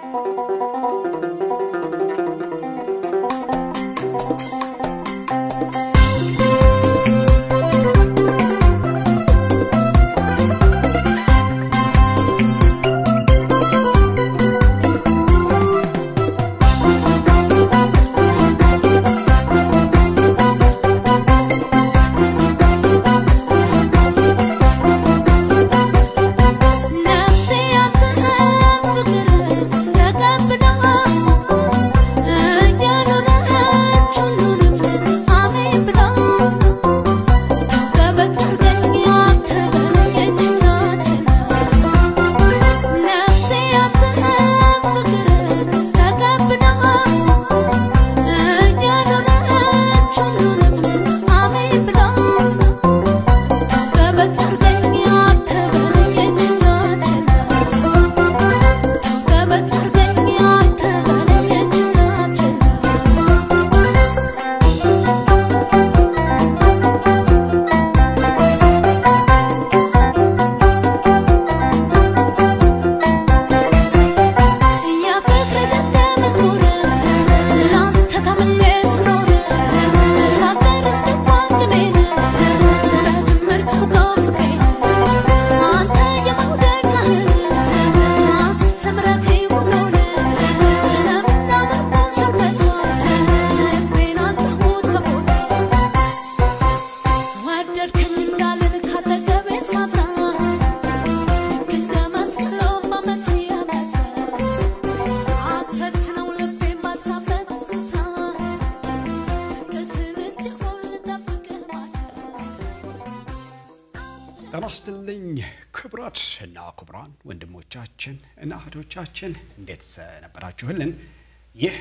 ጤና ይስጥልኝ ክቡራት እና ክቡራን ወንድሞቻችን እና እህቶቻችን እንዴት ሰነበታችሁልን? ይህ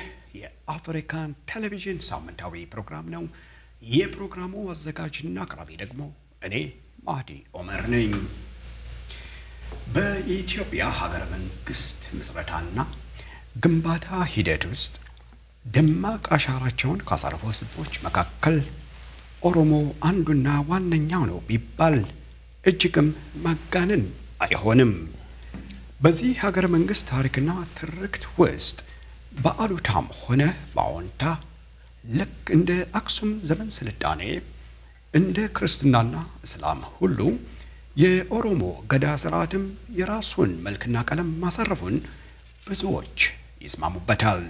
የአፍሪካን ቴሌቪዥን ሳምንታዊ ፕሮግራም ነው። የፕሮግራሙ አዘጋጅና አቅራቢ ደግሞ እኔ ማህዲ ኦመር ነኝ። በኢትዮጵያ ሀገረ መንግስት ምስረታና ግንባታ ሂደት ውስጥ ደማቅ አሻራቸውን ካሳረፉ ህዝቦች መካከል ኦሮሞ አንዱና ዋነኛው ነው ቢባል እጅግም ማጋነን አይሆንም። በዚህ ሀገረ መንግስት ታሪክና ትርክት ውስጥ በአሉታም ሆነ በአዎንታ ልክ እንደ አክሱም ዘመን ስልጣኔ እንደ ክርስትናና እስላም ሁሉ የኦሮሞ ገዳ ስርዓትም የራሱን መልክና ቀለም ማሳረፉን ብዙዎች ይስማሙበታል።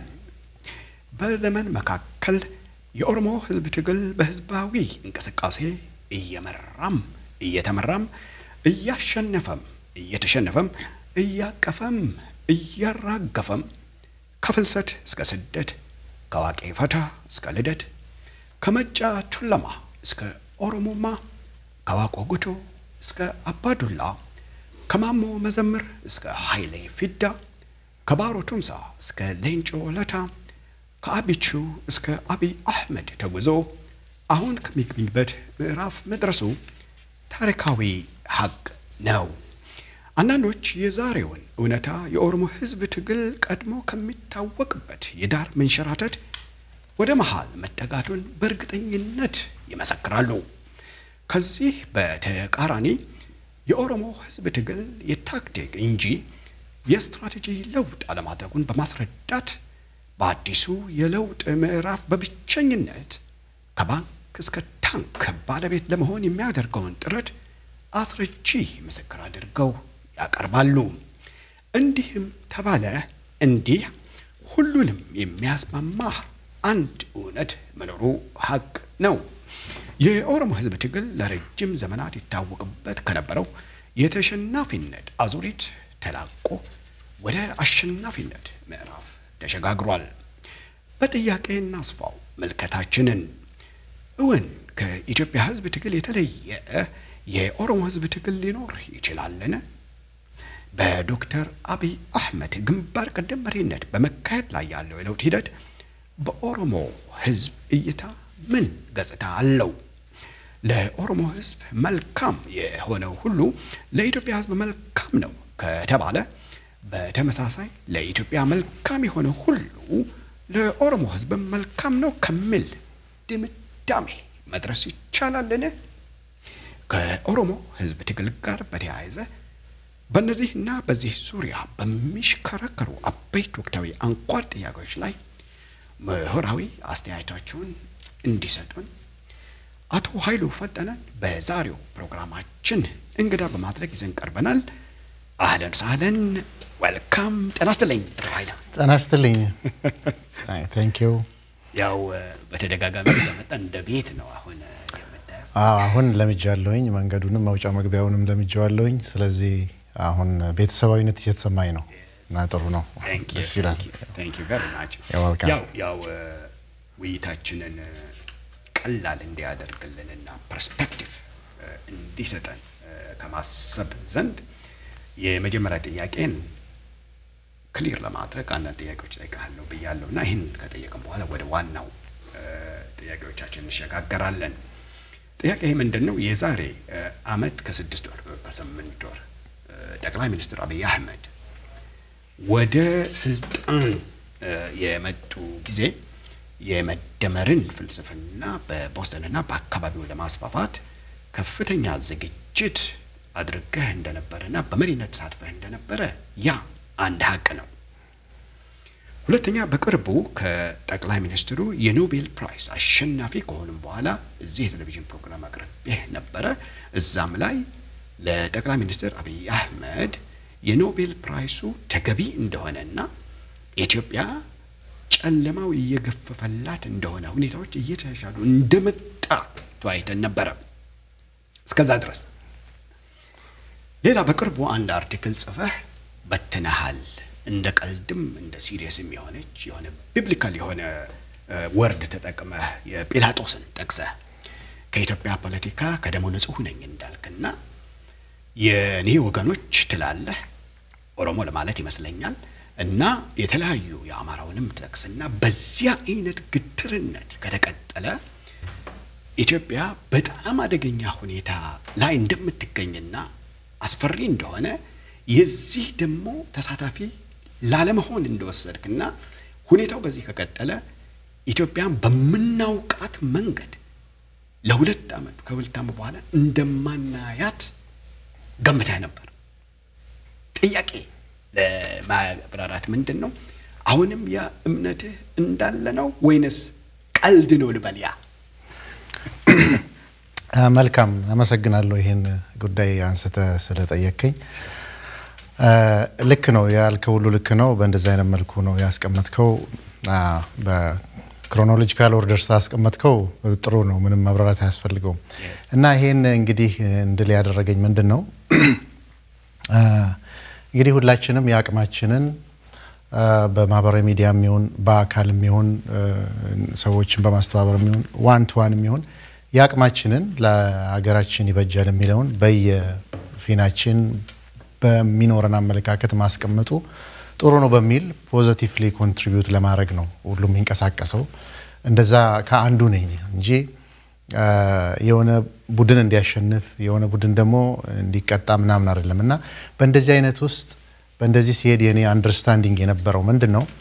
በዘመን መካከል የኦሮሞ ህዝብ ትግል በህዝባዊ እንቅስቃሴ እየመራም እየተመራም እያሸነፈም እየተሸነፈም እያቀፈም እያራገፈም ከፍልሰት እስከ ስደት ከዋቄ ፈታ እስከ ልደት ከመጫ ቱለማ እስከ ኦሮሞማ ከዋቆ ጉቶ እስከ አባዱላ ከማሞ መዘምር እስከ ኃይሌ ፊዳ ከባሮ ቱምሳ እስከ ሌንጮ ለታ ከአቢቹ እስከ አቢይ አህመድ ተጉዞ አሁን ከሚገኝበት ምዕራፍ መድረሱ ታሪካዊ ሀቅ ነው። አንዳንዶች የዛሬውን እውነታ የኦሮሞ ህዝብ ትግል ቀድሞ ከሚታወቅበት የዳር መንሸራተት ወደ መሃል መጠጋቱን በእርግጠኝነት ይመሰክራሉ። ከዚህ በተቃራኒ የኦሮሞ ህዝብ ትግል የታክቲክ እንጂ የስትራቴጂ ለውጥ አለማድረጉን በማስረዳት በአዲሱ የለውጥ ምዕራፍ በብቸኝነት ከባንክ እስከ ታንክ ባለቤት ለመሆን የሚያደርገውን ጥረት አስረጂ ምስክር አድርገው ያቀርባሉ። እንዲህም ተባለ እንዲህ ሁሉንም የሚያስማማ አንድ እውነት መኖሩ ሀቅ ነው። የኦሮሞ ህዝብ ትግል ለረጅም ዘመናት ይታወቅበት ከነበረው የተሸናፊነት አዙሪት ተላቆ ወደ አሸናፊነት ምዕራፍ ተሸጋግሯል። በጥያቄ እናስፋው መልከታችንን። እውን ከኢትዮጵያ ህዝብ ትግል የተለየ የኦሮሞ ህዝብ ትግል ሊኖር ይችላልን? በዶክተር አብይ አህመድ ግንባር ቀደም መሪነት በመካሄድ ላይ ያለው የለውጥ ሂደት በኦሮሞ ህዝብ እይታ ምን ገጽታ አለው? ለኦሮሞ ህዝብ መልካም የሆነው ሁሉ ለኢትዮጵያ ህዝብ መልካም ነው ከተባለ በተመሳሳይ ለኢትዮጵያ መልካም የሆነ ሁሉ ለኦሮሞ ህዝብ መልካም ነው ከሚል ድምዳሜ መድረስ ይቻላልን? ከኦሮሞ ህዝብ ትግል ጋር በተያያዘ በእነዚህና በዚህ ዙሪያ በሚሽከረከሩ አበይት ወቅታዊ አንኳር ጥያቄዎች ላይ ምሁራዊ አስተያየታቸውን እንዲሰጡን አቶ ኃይሉ ፈጠነን በዛሬው ፕሮግራማችን እንግዳ በማድረግ ይዘን ቀርበናል። አህለን ሳህለን ወልካም። ጤና ይስጥልኝ አቶ ኃይሉ። ጤና ይስጥልኝ። ታንክ ዩ። ያው በተደጋጋሚ ስለመጣ እንደ ቤት ነው አሁን የምታየው። አሁን ለምጃለሁኝ፣ መንገዱንም መውጫ መግቢያውንም ለምጃለሁኝ። ስለዚህ አሁን ቤተሰባዊነት እየተሰማኝ ነው እና ጥሩ ነው፣ ደስ ይላል። ታንክ ዩ ቨሪ ማች። You're welcome. ያው ያው ውይይታችንን ቀላል እንዲያደርግልንና ፐርስፔክቲቭ እንዲሰጠን ከማሰብ ዘንድ የመጀመሪያ ጥያቄን ክሊር ለማድረግ አንዳንድ ጥያቄዎች እጠይቅሃለሁ ብያለሁ እና ይህን ከጠየቅን በኋላ ወደ ዋናው ጥያቄዎቻችን እንሸጋገራለን። ጥያቄ ምንድን ነው? የዛሬ አመት ከስድስት ወር ከስምንት ወር ጠቅላይ ሚኒስትር አብይ አህመድ ወደ ስልጣን የመጡ ጊዜ የመደመርን ፍልስፍና በቦስተንና በአካባቢው ለማስፋፋት ከፍተኛ ዝግጅት አድርገህ እንደነበረና በመሪነት ተሳትፈህ እንደነበረ ያ አንድ ሀቅ ነው። ሁለተኛ በቅርቡ ከጠቅላይ ሚኒስትሩ የኖቤል ፕራይስ አሸናፊ ከሆኑም በኋላ እዚህ የቴሌቪዥን ፕሮግራም አቅርቤህ ነበረ። እዛም ላይ ለጠቅላይ ሚኒስትር አብይ አህመድ የኖቤል ፕራይሱ ተገቢ እንደሆነና ኢትዮጵያ ጨለማው እየገፈፈላት እንደሆነ ሁኔታዎች እየተሻሻሉ እንደመጣ ተወያይተን ነበረ። እስከዛ ድረስ ሌላ በቅርቡ አንድ አርቲክል ጽፈህ በትነሃል። እንደ ቀልድም እንደ ሲሪየስም የሆነች የሆነ ቢብሊካል የሆነ ወርድ ተጠቅመህ የጲላጦስን ጠቅሰህ ከኢትዮጵያ ፖለቲካ ከደሞ ንጹሕ ነኝ እንዳልክና የኔ ወገኖች ትላለህ ኦሮሞ ለማለት ይመስለኛል እና የተለያዩ የአማራውንም ጠቅስና በዚያ አይነት ግትርነት ከተቀጠለ ኢትዮጵያ በጣም አደገኛ ሁኔታ ላይ እንደምትገኝና አስፈሪ እንደሆነ የዚህ ደግሞ ተሳታፊ ላለመሆን እንደወሰድክና ሁኔታው በዚህ ከቀጠለ ኢትዮጵያን በምናውቃት መንገድ ለሁለት ዓመት ከሁለት ዓመት በኋላ እንደማናያት ገምተህ ነበር። ጥያቄ ለማብራራት ምንድን ነው? አሁንም ያ እምነትህ እንዳለ ነው ወይንስ ቀልድ ነው ልበል? ያ መልካም አመሰግናለሁ፣ ይህን ጉዳይ አንስተ ስለጠየከኝ። ልክ ነው ያልከው ሁሉ ልክ ነው። በእንደዚህ አይነት መልኩ ነው ያስቀመጥከው። በክሮኖሎጂካል ኦርደር ስላስቀመጥከው ጥሩ ነው፣ ምንም ማብራራት አያስፈልገውም። እና ይሄን እንግዲህ እንድል ያደረገኝ ምንድን ነው እንግዲህ ሁላችንም የአቅማችንን በማህበራዊ ሚዲያ የሚሆን በአካል የሚሆን ሰዎችን በማስተባበር የሚሆን ዋን ቱ ዋን የሚሆን የአቅማችንን ለሀገራችን ይበጃል የሚለውን በየፊናችን በሚኖረን አመለካከት ማስቀመጡ ጥሩ ነው በሚል ፖዘቲቭሊ ኮንትሪቢዩት ለማድረግ ነው ሁሉም የሚንቀሳቀሰው። እንደዛ ከአንዱ ነኝ እንጂ የሆነ ቡድን እንዲያሸንፍ የሆነ ቡድን ደግሞ እንዲቀጣ ምናምን አይደለም። እና በእንደዚህ አይነት ውስጥ በእንደዚህ ሲሄድ የኔ አንደርስታንዲንግ የነበረው ምንድን ነው፣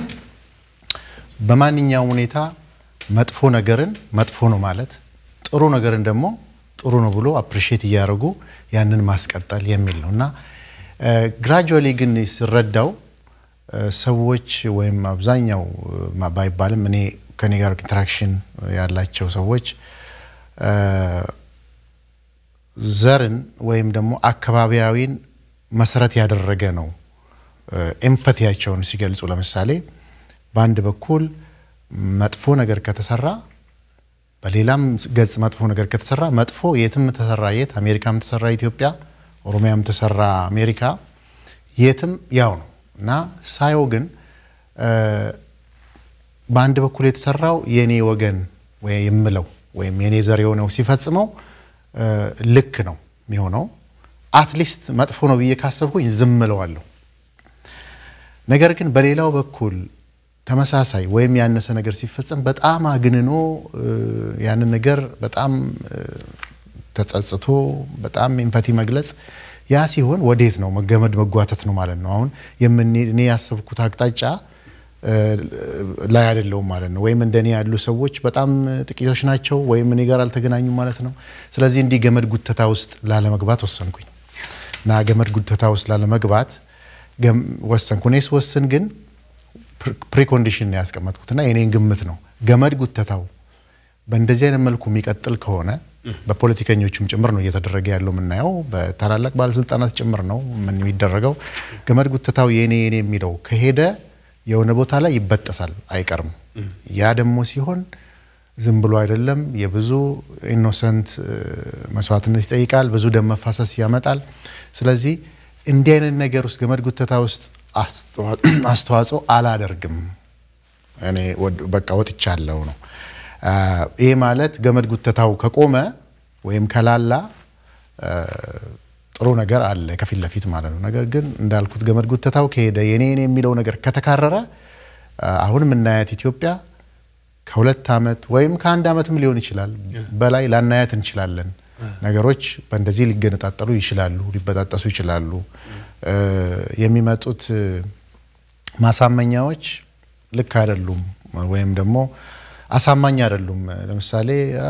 በማንኛውም ሁኔታ መጥፎ ነገርን መጥፎ ነው ማለት፣ ጥሩ ነገርን ደግሞ ጥሩ ነው ብሎ አፕሪሼት እያደረጉ ያንን ማስቀጠል የሚል ነው እና ግራጁዋሊ ግን ስረዳው ሰዎች ወይም አብዛኛው ባይባልም እኔ ከኔ ጋር ኢንተራክሽን ያላቸው ሰዎች ዘርን ወይም ደግሞ አካባቢያዊን መሰረት ያደረገ ነው ኤምፐቲያቸውን ሲገልጹ። ለምሳሌ በአንድ በኩል መጥፎ ነገር ከተሰራ በሌላም ገጽ መጥፎ ነገር ከተሰራ መጥፎ የትም ተሰራ የት አሜሪካም ተሰራ ኢትዮጵያ፣ ኦሮሚያም ተሰራ አሜሪካ፣ የትም ያው ነው እና ሳየው ግን በአንድ በኩል የተሰራው የኔ ወገን የምለው ወይም የኔ ዘር የሆነው ሲፈጽመው ልክ ነው የሚሆነው። አትሊስት መጥፎ ነው ብዬ ካሰብኩኝ ዝም እለዋለሁ። ነገር ግን በሌላው በኩል ተመሳሳይ ወይም ያነሰ ነገር ሲፈጸም በጣም አግንኖ ያንን ነገር በጣም ተጸጽቶ በጣም ኤምፓቲ መግለጽ ያ ሲሆን ወዴት ነው መገመድ መጓተት ነው ማለት ነው። አሁን እኔ ያሰብኩት አቅጣጫ ላይ አይደለውም ማለት ነው። ወይም እንደኔ ያሉ ሰዎች በጣም ጥቂቶች ናቸው፣ ወይም እኔ ጋር አልተገናኙም ማለት ነው። ስለዚህ እንዲህ ገመድ ጉተታ ውስጥ ላለመግባት ወሰንኩኝ እና ገመድ ጉተታ ውስጥ ላለመግባት ወሰንኩ። እኔ ስወስን ግን ፕሪኮንዲሽን ነው ያስቀመጥኩትና የኔን ግምት ነው። ገመድ ጉተታው በእንደዚህ አይነት መልኩ የሚቀጥል ከሆነ በፖለቲከኞቹም ጭምር ነው እየተደረገ ያለው የምናየው፣ በታላላቅ ባለስልጣናት ጭምር ነው ምን የሚደረገው። ገመድ ጉተታው የኔ የኔ የሚለው ከሄደ የሆነ ቦታ ላይ ይበጠሳል አይቀርም። ያ ደግሞ ሲሆን ዝም ብሎ አይደለም፣ የብዙ ኢኖሰንት መስዋዕትነት ይጠይቃል፣ ብዙ ደም መፋሰስ ያመጣል። ስለዚህ እንዲህ አይነት ነገር ውስጥ ገመድ ጉተታ ውስጥ አስተዋጽኦ አላደርግም እኔ በቃ ወጥቻለሁ ነው። ይህ ማለት ገመድ ጉተታው ከቆመ ወይም ከላላ ጥሩ ነገር አለ ከፊት ለፊት ማለት ነው። ነገር ግን እንዳልኩት ገመድ ጉተታው ከሄደ የኔ የኔ የሚለው ነገር ከተካረረ አሁን የምናያት ኢትዮጵያ ከሁለት ዓመት ወይም ከአንድ ዓመትም ሊሆን ይችላል በላይ ላናያት እንችላለን። ነገሮች በእንደዚህ ሊገነጣጠሉ ይችላሉ፣ ሊበጣጠሱ ይችላሉ። የሚመጡት ማሳመኛዎች ልክ አይደሉም ወይም ደግሞ አሳማኝ አይደሉም። ለምሳሌ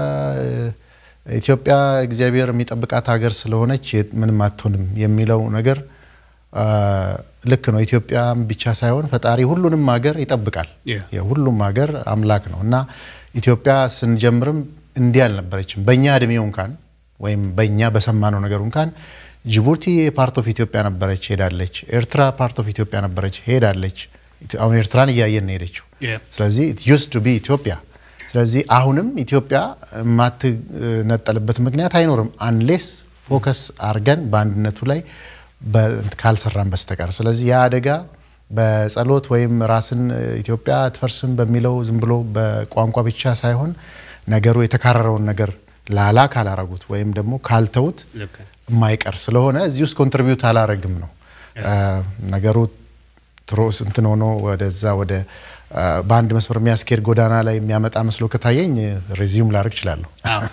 ኢትዮጵያ እግዚአብሔር የሚጠብቃት ሀገር ስለሆነች ምንም አትሆንም የሚለው ነገር ልክ ነው። ኢትዮጵያም ብቻ ሳይሆን ፈጣሪ ሁሉንም ሀገር ይጠብቃል። የሁሉም ሀገር አምላክ ነው እና ኢትዮጵያ ስንጀምርም እንዲህ አልነበረችም። በእኛ እድሜው እንኳን ወይም በእኛ በሰማነው ነገር እንኳን ጅቡቲ ፓርት ኦፍ ኢትዮጵያ ነበረች፣ ሄዳለች። ኤርትራ ፓርት ኦፍ ኢትዮጵያ ነበረች፣ ሄዳለች። አሁን ኤርትራን እያየን ነው ሄደችው። ስለዚህ ዩስ ቱ ቢ ኢትዮጵያ። ስለዚህ አሁንም ኢትዮጵያ የማትነጠልበት ምክንያት አይኖርም አንሌስ ፎከስ አርገን በአንድነቱ ላይ ካልሰራን በስተቀር። ስለዚህ ያ አደጋ በጸሎት ወይም ራስን ኢትዮጵያ አትፈርስም በሚለው ዝም ብሎ በቋንቋ ብቻ ሳይሆን ነገሩ የተካረረውን ነገር ላላ ካላረጉት ወይም ደግሞ ካልተውት የማይቀር ስለሆነ እዚህ ውስጥ ኮንትሪቢዩት አላረግም ነው ነገሩ ትሮስ እንትን ሆኖ ወደዛ ወደ በአንድ መስመር የሚያስኬድ ጎዳና ላይ የሚያመጣ መስሎ ከታየኝ ሬዚዩም ላደርግ እችላለሁ።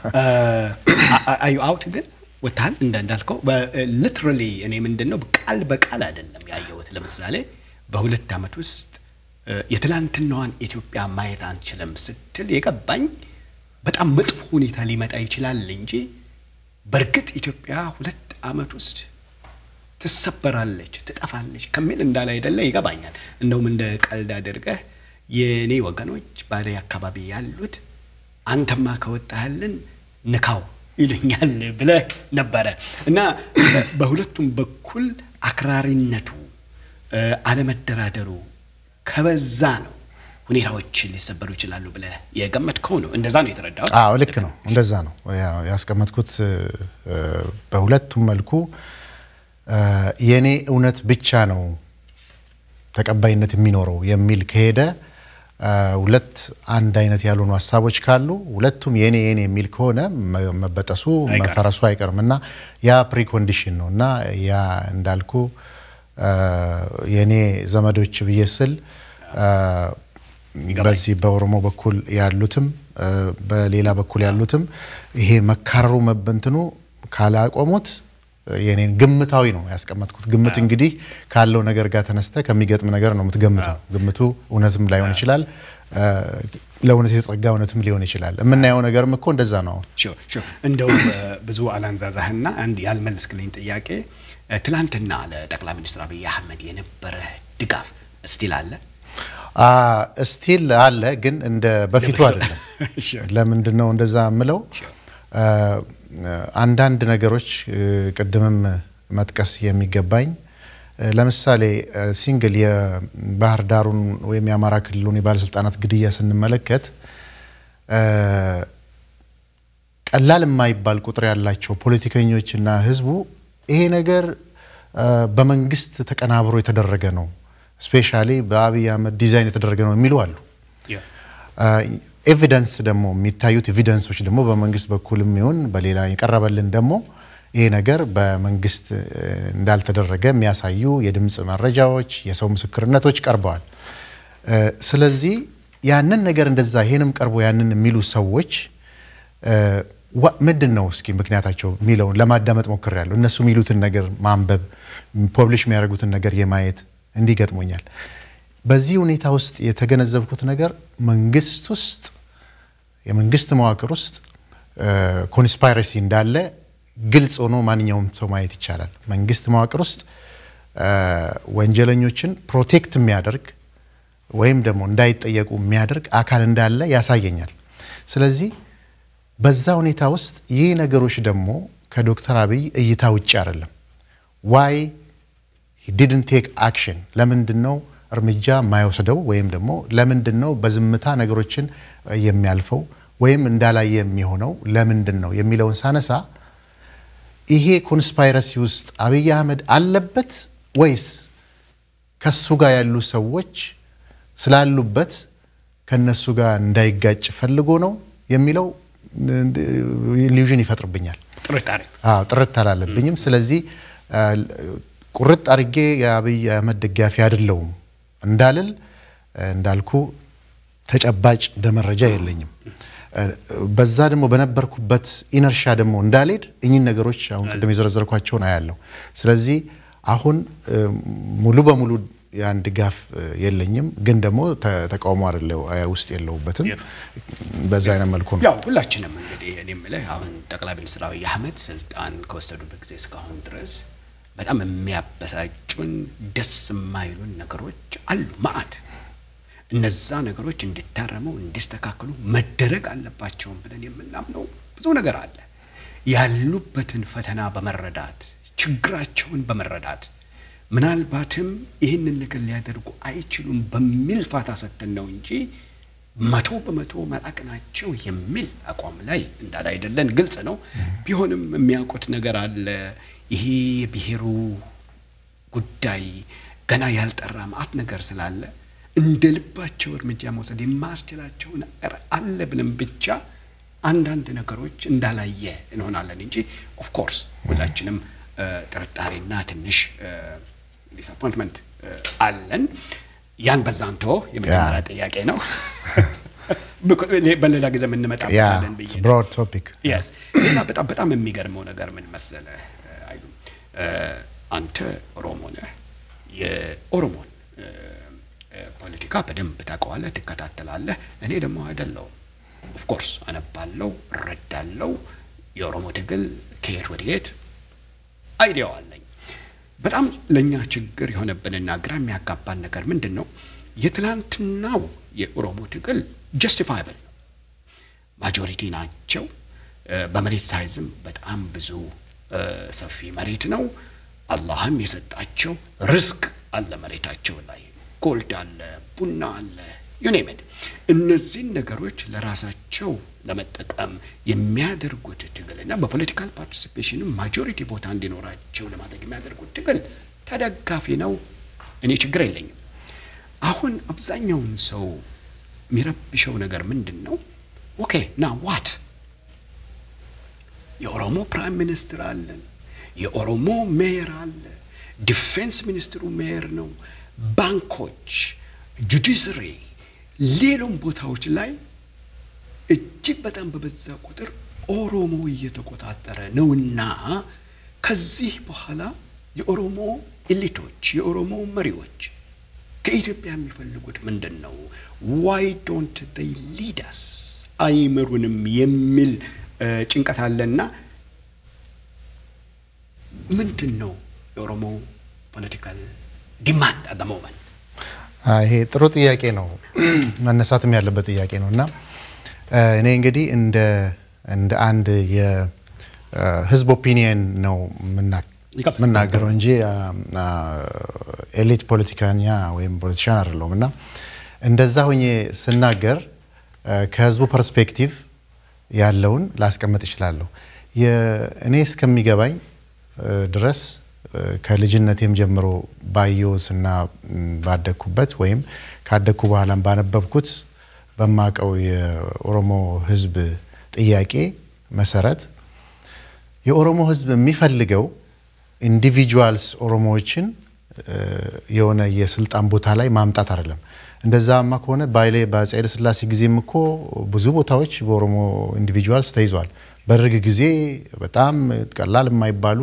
አዩ አውት ግን ወታል እንዳልከው ሊትራሊ እኔ ምንድን ነው ቃል በቃል አይደለም ያየሁት። ለምሳሌ በሁለት ዓመት ውስጥ የትላንትናዋን ኢትዮጵያ ማየት አንችልም ስትል የገባኝ በጣም መጥፎ ሁኔታ ሊመጣ ይችላል እንጂ በእርግጥ ኢትዮጵያ ሁለት ዓመት ውስጥ ትሰበራለች፣ ትጠፋለች ከሚል እንዳለ አይደለ ይገባኛል። እንደውም እንደ ቀልድ አድርገህ የእኔ ወገኖች ባሌ አካባቢ ያሉት አንተማ ከወጣህልን ንካው ይሉኛል ብለህ ነበረ እና በሁለቱም በኩል አክራሪነቱ፣ አለመደራደሩ ከበዛ ነው ሁኔታዎች ሊሰበሩ ይችላሉ ብለህ የገመትከው ነው። እንደዛ ነው የተረዳሁት። አዎ ልክ ነው። እንደዛ ነው ያስቀመጥኩት። በሁለቱም መልኩ የእኔ እውነት ብቻ ነው ተቀባይነት የሚኖረው የሚል ከሄደ ሁለት አንድ አይነት ያልሆኑ ሀሳቦች ካሉ ሁለቱም የኔ የኔ የሚል ከሆነ መበጠሱ መፈረሱ አይቀርም እና ያ ፕሪኮንዲሽን ነው እና ያ እንዳልኩ የኔ ዘመዶች ብዬ ስል በዚህ በኦሮሞ በኩል ያሉትም በሌላ በኩል ያሉትም ይሄ መካረሩ መበንትኑ ካላቆሙት የኔን ግምታዊ ነው ያስቀመጥኩት። ግምት እንግዲህ ካለው ነገር ጋር ተነስተ ከሚገጥም ነገር ነው የምትገምተው። ግምቱ እውነትም ላይሆን ይችላል፣ ለእውነት የተጠጋ እውነትም ሊሆን ይችላል። የምናየው ነገርም እኮ እንደዛ ነው። እንደው ብዙ አላንዛዛህና አንድ ያልመለስክልኝ ጥያቄ ትላንትና ለጠቅላይ ሚኒስትር አብይ አህመድ የነበረ ድጋፍ እስቲል አለ? ስቲል አለ፣ ግን እንደ በፊቱ አይደለም። ለምንድን ነው እንደዛ የምለው? አንዳንድ ነገሮች ቅድምም መጥቀስ የሚገባኝ ለምሳሌ ሲንግል የባህር ዳሩን ወይም የአማራ ክልሉን የባለስልጣናት ግድያ ስንመለከት ቀላል የማይባል ቁጥር ያላቸው ፖለቲከኞችና ህዝቡ ይሄ ነገር በመንግስት ተቀናብሮ የተደረገ ነው፣ ስፔሻሊ በአብይ አህመድ ዲዛይን የተደረገ ነው የሚሉ አሉ። ኤቪደንስ ደግሞ የሚታዩት ኤቪደንሶች ደግሞ በመንግስት በኩልም ይሁን በሌላ የቀረበልን ደግሞ ይሄ ነገር በመንግስት እንዳልተደረገ የሚያሳዩ የድምፅ መረጃዎች፣ የሰው ምስክርነቶች ቀርበዋል። ስለዚህ ያንን ነገር እንደዛ ይሄንም ቀርቦ ያንን የሚሉ ሰዎች ምንድን ነው እስኪ ምክንያታቸው የሚለውን ለማዳመጥ ሞክሬያለሁ። እነሱ የሚሉትን ነገር ማንበብ፣ ፐብሊሽ የሚያደርጉትን ነገር የማየት እንዲገጥሞኛል። በዚህ ሁኔታ ውስጥ የተገነዘብኩት ነገር መንግስት ውስጥ የመንግስት መዋቅር ውስጥ ኮንስፓይረሲ እንዳለ ግልጽ ሆኖ ማንኛውም ሰው ማየት ይቻላል። መንግስት መዋቅር ውስጥ ወንጀለኞችን ፕሮቴክት የሚያደርግ ወይም ደግሞ እንዳይጠየቁ የሚያደርግ አካል እንዳለ ያሳየኛል። ስለዚህ በዛ ሁኔታ ውስጥ ይህ ነገሮች ደግሞ ከዶክተር አብይ እይታ ውጭ አይደለም። ዋይ ዲድን ቴክ አክሽን ለምንድን ነው እርምጃ የማይወስደው ወይም ደግሞ ለምንድን ነው በዝምታ ነገሮችን የሚያልፈው ወይም እንዳላየ የሚሆነው ለምንድን ነው የሚለውን ሳነሳ ይሄ ኮንስፓይረሲ ውስጥ አብይ አህመድ አለበት ወይስ ከሱ ጋር ያሉ ሰዎች ስላሉበት ከነሱ ጋር እንዳይጋጭ ፈልጎ ነው የሚለው ኢሉዥን ይፈጥርብኛል። ጥርጣሬ አዎ ጥርት አላለብኝም። ስለዚህ ቁርጥ አድርጌ የአብይ አህመድ ደጋፊ አይደለሁም እንዳልል እንዳልኩ ተጨባጭ ደመረጃ የለኝም። በዛ ደግሞ በነበርኩበት ኢነርሻ ደግሞ እንዳልሄድ እኚህን ነገሮች አሁን ቅድም የዘረዘርኳቸውን አያለሁ። ስለዚህ አሁን ሙሉ በሙሉ ያን ድጋፍ የለኝም፣ ግን ደግሞ ተቃውሞ አይደለ ውስጥ የለውበትም። በዛ አይነት መልኩ ነው። ያው ሁላችንም እንግዲህ እኔ የምልህ አሁን ጠቅላይ ሚኒስትር አብይ አህመድ ስልጣን ከወሰዱበት ጊዜ እስካሁን ድረስ በጣም የሚያበሳጩን ደስ የማይሉን ነገሮች አሉ ማአት እነዛ ነገሮች እንዲታረሙ እንዲስተካከሉ መደረግ አለባቸውም ብለን የምናምነው ብዙ ነገር አለ። ያሉበትን ፈተና በመረዳት ችግራቸውን በመረዳት ምናልባትም ይህንን ነገር ሊያደርጉ አይችሉም በሚል ፋታ ሰጥተን ነው እንጂ መቶ በመቶ መላክ ናቸው የሚል አቋም ላይ እንዳለ አይደለን ግልጽ ነው። ቢሆንም የሚያውቁት ነገር አለ። ይሄ የብሔሩ ጉዳይ ገና ያልጠራ መዓት ነገር ስላለ እንደ ልባቸው እርምጃ መውሰድ የማያስችላቸው ነገር አለ ብለን ብቻ አንዳንድ ነገሮች እንዳላየ እንሆናለን እንጂ ኦፍኮርስ ሁላችንም ጥርጣሬና ትንሽ ዲስአፖይንትመንት አለን። ያን በዛንቶ የመጀመሪያ ጥያቄ ነው። በሌላ ጊዜ የምንመጣበታለን ብዬ ነው። ብሮድ ቶፒክ የስ ሌላ በጣም በጣም የሚገርመው ነገር ምን መሰለ አይሉ አንተ ኦሮሞ ነህ። የኦሮሞን ፖለቲካ በደንብ ታውቀዋለህ፣ ትከታተላለህ። እኔ ደግሞ አይደለሁም። ኦፍኮርስ አነባለው፣ እረዳለው። የኦሮሞ ትግል ከየት ወደ የት አይዲያው አለኝ። በጣም ለእኛ ችግር የሆነብንና ግራ የሚያጋባን ነገር ምንድን ነው? የትላንትናው የኦሮሞ ትግል ጀስቲፋይብል ነው። ማጆሪቲ ናቸው። በመሬት ሳይዝም በጣም ብዙ ሰፊ መሬት ነው። አላህም የሰጣቸው ርዝቅ አለ መሬታቸው ላይ ጎልድ አለ፣ ቡና አለ፣ ዩኔምድ እነዚህን ነገሮች ለራሳቸው ለመጠቀም የሚያደርጉት ትግል እና በፖለቲካል ፓርቲሲፔሽንም ማጆሪቲ ቦታ እንዲኖራቸው ለማድረግ የሚያደርጉት ትግል ተደጋፊ ነው። እኔ ችግር የለኝም። አሁን አብዛኛውን ሰው የሚረብሸው ነገር ምንድን ነው? ኦኬ ና ዋት የኦሮሞ ፕራይም ሚኒስትር አለን። የኦሮሞ ሜየር አለ። ዲፌንስ ሚኒስትሩ ሜየር ነው። ባንኮች፣ ጁዲስሪ፣ ሌሎም ቦታዎች ላይ እጅግ በጣም በበዛ ቁጥር ኦሮሞ እየተቆጣጠረ ነውና ከዚህ በኋላ የኦሮሞ ኤሊቶች የኦሮሞ መሪዎች ከኢትዮጵያ የሚፈልጉት ምንድን ነው? ዋይ ዶንት ዴይ ሊዳስ አይመሩንም የሚል ጭንቀት አለና ምንድን ነው የኦሮሞ ፖለቲካል ዲማንድ አት ሞመንት? ይሄ ጥሩ ጥያቄ ነው፣ መነሳትም ያለበት ጥያቄ ነው እና እኔ እንግዲህ እንደ እንደ አንድ የህዝብ ኦፒኒየን ነው የምናገረው እንጂ ኤሊት ፖለቲከኛ ወይም ፖለቲሻን አይደለሁም እና እንደዛ ሆኜ ስናገር ከህዝቡ ፐርስፔክቲቭ ያለውን ላስቀምጥ እችላለሁ። እኔ እስከሚገባኝ ድረስ ከልጅነቴም ጀምሮ ባየሁትና ባደግኩበት ወይም ካደግኩ በኋላም ባነበብኩት በማቀው የኦሮሞ ህዝብ ጥያቄ መሰረት የኦሮሞ ህዝብ የሚፈልገው ኢንዲቪጁዋልስ ኦሮሞዎችን የሆነ የስልጣን ቦታ ላይ ማምጣት አይደለም። እንደዛማ ከሆነ ባይሌ በአፄ ኃይለ ሥላሴ ጊዜም እኮ ብዙ ቦታዎች በኦሮሞ ኢንዲቪጁዋልስ ተይዘዋል። በደርግ ጊዜ በጣም ቀላል የማይባሉ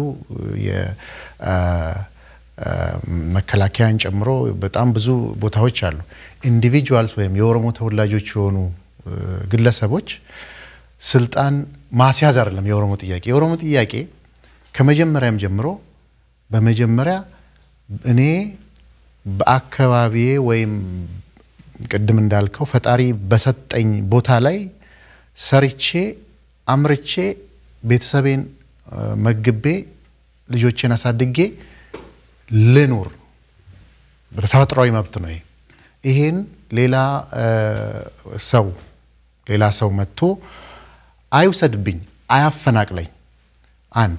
መከላከያን ጨምሮ በጣም ብዙ ቦታዎች አሉ። ኢንዲቪጁዋልስ ወይም የኦሮሞ ተወላጆች የሆኑ ግለሰቦች ስልጣን ማስያዝ አይደለም የኦሮሞ ጥያቄ። የኦሮሞ ጥያቄ ከመጀመሪያም ጀምሮ በመጀመሪያ እኔ በአካባቢዬ ወይም ቅድም እንዳልከው ፈጣሪ በሰጠኝ ቦታ ላይ ሰርቼ አምርቼ ቤተሰቤን መግቤ ልጆቼን አሳድጌ ልኑር። ተፈጥሯዊ መብት ነው። ይሄን ሌላ ሰው ሌላ ሰው መጥቶ አይውሰድብኝ፣ አያፈናቅለኝ። አንድ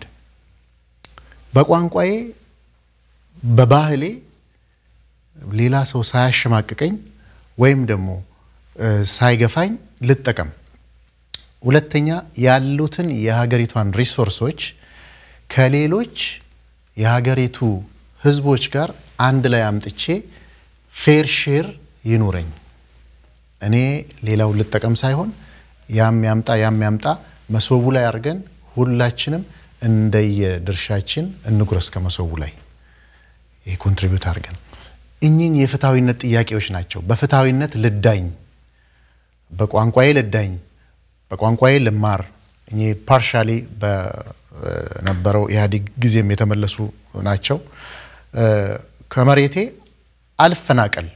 በቋንቋዬ በባህሌ ሌላ ሰው ሳያሸማቅቀኝ ወይም ደግሞ ሳይገፋኝ ልጠቀም። ሁለተኛ ያሉትን የሀገሪቷን ሪሶርሶች ከሌሎች የሀገሪቱ ሕዝቦች ጋር አንድ ላይ አምጥቼ ፌር ሼር ይኑረኝ። እኔ ሌላውን ልጠቀም ሳይሆን ያም ያምጣ ያም ያምጣ መሶቡ ላይ አድርገን ሁላችንም እንደየድርሻችን እንጉረስ ከመሶቡ ላይ ይህ ኮንትሪቢዩት አድርገን እኚህን የፍትሐዊነት ጥያቄዎች ናቸው። በፍትሐዊነት ልዳኝ፣ በቋንቋዬ ልዳኝ፣ በቋንቋዬ ልማር። እኚህ ፓርሻሊ በነበረው ኢህአዴግ ጊዜም የተመለሱ ናቸው። ከመሬቴ አልፈናቀል፣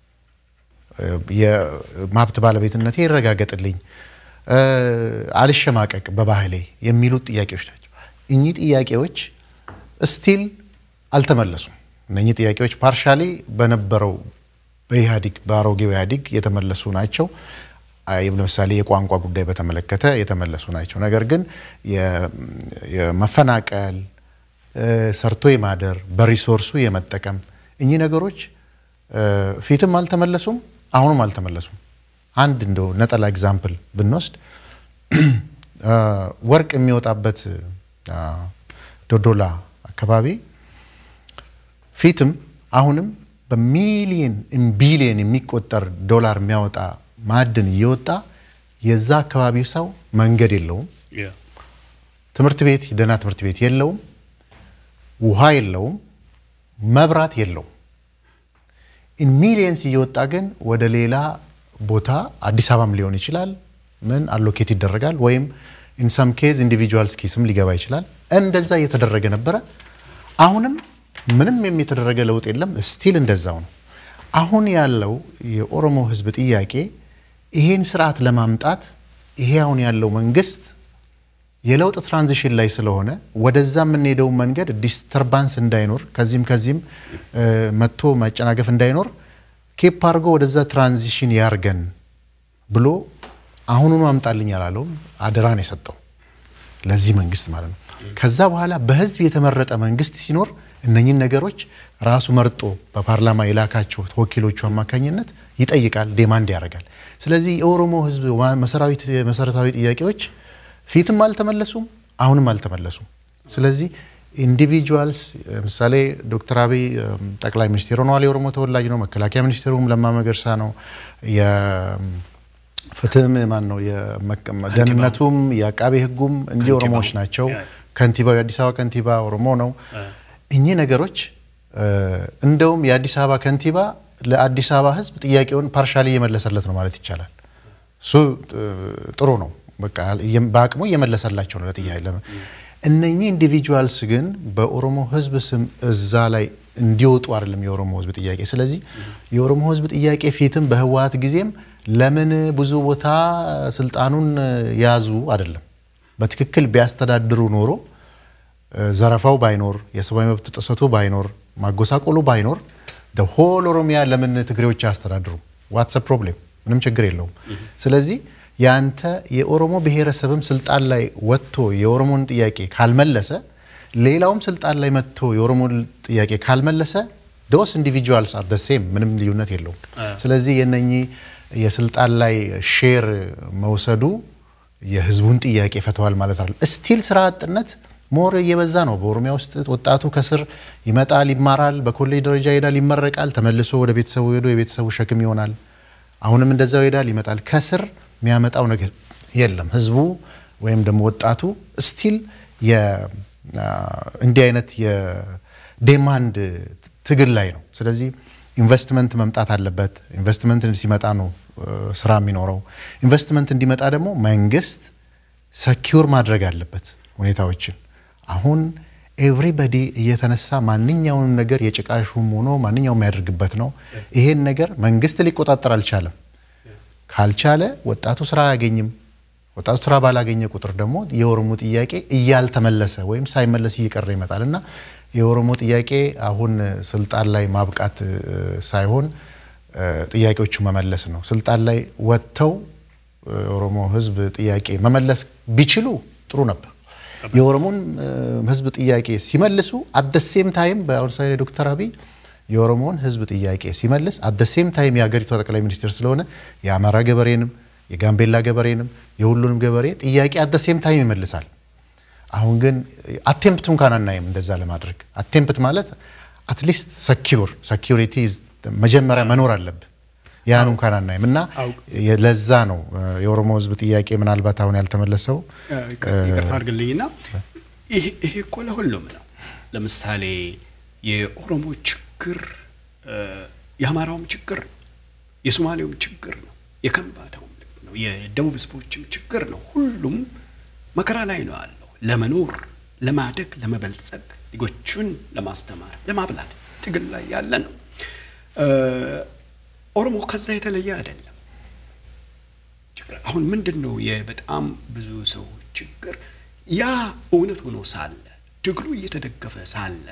የመብት ባለቤትነቴ ይረጋገጥልኝ፣ አልሸማቀቅ በባህሌ የሚሉት ጥያቄዎች ናቸው። እኚህ ጥያቄዎች ስቲል አልተመለሱም። እነኚህ ጥያቄዎች ፓርሻሊ በነበረው በኢህአዴግ በአሮጌው ኢህአዴግ የተመለሱ ናቸው። ለምሳሌ የቋንቋ ጉዳይ በተመለከተ የተመለሱ ናቸው። ነገር ግን የመፈናቀል ሰርቶ የማደር በሪሶርሱ የመጠቀም እኚህ ነገሮች ፊትም አልተመለሱም፣ አሁንም አልተመለሱም። አንድ እንደው ነጠላ ኤግዛምፕል ብንወስድ ወርቅ የሚወጣበት ዶዶላ አካባቢ ፊትም አሁንም በሚሊየን ቢሊየን የሚቆጠር ዶላር የሚያወጣ ማዕድን እየወጣ የዛ አካባቢ ሰው መንገድ የለውም፣ ትምህርት ቤት ደህና ትምህርት ቤት የለውም፣ ውሃ የለውም፣ መብራት የለውም። ኢን ሚሊየንስ እየወጣ ግን ወደ ሌላ ቦታ አዲስ አበባም ሊሆን ይችላል ምን አሎኬት ይደረጋል ወይም ኢን ሰም ኬዝ ኢንዲቪጁዋልስ ኬስም ሊገባ ይችላል። እንደዛ እየተደረገ ነበረ። አሁንም ምንም የተደረገ ለውጥ የለም። ስቲል እንደዛው ነው። አሁን ያለው የኦሮሞ ሕዝብ ጥያቄ ይሄን ስርዓት ለማምጣት ይሄ አሁን ያለው መንግስት የለውጥ ትራንዚሽን ላይ ስለሆነ ወደዛ የምንሄደውን መንገድ ዲስተርባንስ እንዳይኖር ከዚህም ከዚህም መጥቶ መጨናገፍ እንዳይኖር ኬፕ አድርጎ ወደዛ ትራንዚሽን ያርገን ብሎ አሁኑኑ አምጣልኝ ያላለውም አደራን የሰጠው ለዚህ መንግስት ማለት ነው። ከዛ በኋላ በህዝብ የተመረጠ መንግስት ሲኖር እነኝን ነገሮች ራሱ መርጦ በፓርላማ የላካቸው ወኪሎቹ አማካኝነት ይጠይቃል፣ ዴማንድ ያደርጋል። ስለዚህ የኦሮሞ ህዝብ መሰረታዊ ጥያቄዎች ፊትም አልተመለሱም፣ አሁንም አልተመለሱም። ስለዚህ ኢንዲቪጁዋልስ ለምሳሌ ዶክተር አብይ ጠቅላይ ሚኒስቴር ሆነዋል፣ የኦሮሞ ተወላጅ ነው። መከላከያ ሚኒስቴሩም ለማ መገርሳ ነው። የፍትህም ማን ነው? ደህንነቱም የአቃቤ ህጉም እንዲህ ኦሮሞዎች ናቸው። ከንቲባው የአዲስ አበባ ከንቲባ ኦሮሞ ነው። እኚህ ነገሮች እንደውም የአዲስ አበባ ከንቲባ ለአዲስ አበባ ህዝብ ጥያቄውን ፓርሻሊ እየመለሰለት ነው ማለት ይቻላል። እሱ ጥሩ ነው። በቃ በአቅሙ እየመለሰላቸው ነው ለጥያቄ። እነኚህ ኢንዲቪጁዋልስ ግን በኦሮሞ ህዝብ ስም እዛ ላይ እንዲወጡ አይደለም የኦሮሞ ህዝብ ጥያቄ። ስለዚህ የኦሮሞ ህዝብ ጥያቄ ፊትም በህወሀት ጊዜም ለምን ብዙ ቦታ ስልጣኑን ያዙ አይደለም። በትክክል ቢያስተዳድሩ ኖሮ ዘረፋው ባይኖር፣ የሰብአዊ መብት ጥሰቱ ባይኖር፣ ማጎሳቆሉ ባይኖር ሆል ኦሮሚያ ለምን ትግሬዎች አያስተዳድሩ? ዋትስ ፕሮብሌም ምንም ችግር የለውም። ስለዚህ ያንተ የኦሮሞ ብሔረሰብም ስልጣን ላይ ወጥቶ የኦሮሞን ጥያቄ ካልመለሰ ሌላውም ስልጣን ላይ መጥቶ የኦሮሞን ጥያቄ ካልመለሰ ዶስ ኢንዲቪጁዋልስ አር ደ ሴም ምንም ልዩነት የለውም። ስለዚህ የነኚህ የስልጣን ላይ ሼር መውሰዱ የህዝቡን ጥያቄ ፈተዋል ማለት አይደለም። ስቲል ስራ አጥነት ሞር እየበዛ ነው። በኦሮሚያ ውስጥ ወጣቱ ከስር ይመጣል፣ ይማራል፣ በኮሌጅ ደረጃ ይሄዳል፣ ይመረቃል፣ ተመልሶ ወደ ቤተሰቡ ሄዶ የቤተሰቡ ሸክም ይሆናል። አሁንም እንደዛው ይሄዳል፣ ይመጣል። ከስር የሚያመጣው ነገር የለም። ህዝቡ ወይም ደግሞ ወጣቱ ስቲል እንዲህ አይነት የዴማንድ ትግል ላይ ነው። ስለዚህ ኢንቨስትመንት መምጣት አለበት። ኢንቨስትመንት ሲመጣ ነው ስራ የሚኖረው። ኢንቨስትመንት እንዲመጣ ደግሞ መንግስት ሰኪውር ማድረግ አለበት ሁኔታዎችን። አሁን ኤቭሪበዲ እየተነሳ ማንኛውንም ነገር የጭቃ ሹም ሆኖ ማንኛውም የሚያደርግበት ነው። ይሄን ነገር መንግስት ሊቆጣጠር አልቻለም። ካልቻለ ወጣቱ ስራ አያገኝም። ወጣቱ ስራ ባላገኘ ቁጥር ደግሞ የኦሮሞ ጥያቄ እያልተመለሰ ወይም ሳይመለስ እየቀረ ይመጣል እና የኦሮሞ ጥያቄ አሁን ስልጣን ላይ ማብቃት ሳይሆን ጥያቄዎቹ መመለስ ነው። ስልጣን ላይ ወጥተው የኦሮሞ ህዝብ ጥያቄ መመለስ ቢችሉ ጥሩ ነበር። የኦሮሞን ህዝብ ጥያቄ ሲመልሱ አደሴም ታይም በአሁኑ ሳይ ዶክተር አብይ የኦሮሞን ህዝብ ጥያቄ ሲመልስ አደሴም ታይም የሀገሪቷ ጠቅላይ ሚኒስትር ስለሆነ የአማራ ገበሬንም የጋምቤላ ገበሬንም የሁሉንም ገበሬ ጥያቄ አደሴም ታይም ይመልሳል። አሁን ግን አቴምፕት እንኳን አናይም እንደዛ ለማድረግ አቴምፕት ማለት አትሊስት ሰኪውር ሰኪሪቲ መጀመሪያ መኖር አለብህ። ያን እንኳን አናይም እና ለዛ ነው የኦሮሞ ህዝብ ጥያቄ ምናልባት አሁን ያልተመለሰው። ይቅርታ አድርግልኝና ይሄ እኮ ለሁሉም ነው። ለምሳሌ የኦሮሞ ችግር የአማራውም ችግር ነው፣ የሶማሌውም ችግር ነው፣ የከምባታውም ነው፣ የደቡብ ህዝቦችም ችግር ነው። ሁሉም መከራ ላይ ነው ያለው ለመኖር ለማደግ፣ ለመበልጸግ፣ ልጆቹን ለማስተማር፣ ለማብላት ትግል ላይ ያለ ነው። ኦሮሞ ከዛ የተለየ አይደለም። አሁን ምንድን ነው የበጣም ብዙ ሰው ችግር ያ እውነት ሆኖ ሳለ ትግሉ እየተደገፈ ሳለ